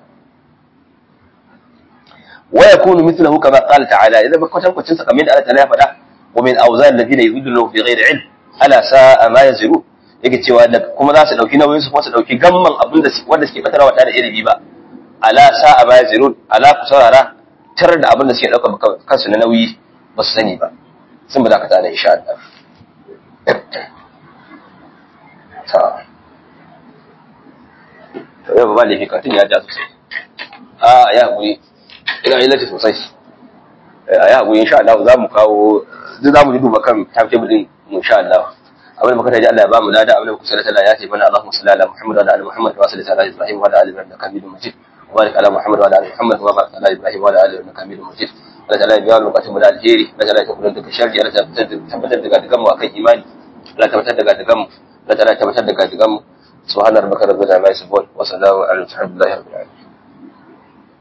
ويكون مثله كما قال تعالى إذا بكتن كتن سكمين على تلافة ومن أوزان الذين يضلون في غير علم ألا ساء ما يزرون yake cewa da kuma za su dauki nauyin su kuma su dauki gamman abin da wanda suke batarwa tare da ilimi ba ala sa'a ma yazirun ala ku saurara tar da abin da suke dauka kansu na nauyi ba su sani ba sun ba za ka tana insha Allah ta to yau ba laifi katin ya ja sosai a ya guri ina yi lati sosai a yi haƙuri insha Allah za mu kawo duk za mu duba kan timetable din insha Allah abin da muka taji Allah ya ba mu lada abin da muka sallata Allah ya ce mana Allahumma salli ala Muhammad wa ala ali Muhammad wa salli ala Ibrahim wa ala ali Ibrahim innaka Hamidum Majid wa barik ala Muhammad wa ala ali Muhammad wa barik ala Ibrahim wa ala ali innaka Hamidum Majid Allah ta'ala ya biya mu bukatun mu da alheri Allah ta'ala ya kula da sharri Allah ta tabbatar da gadigan mu akan imani Allah tabbatar da gadigan mu Allah ta'ala tabbatar da gadigan mu subhana rabbika rabbil izzati amma yasifun wa salamun ala al-mursalin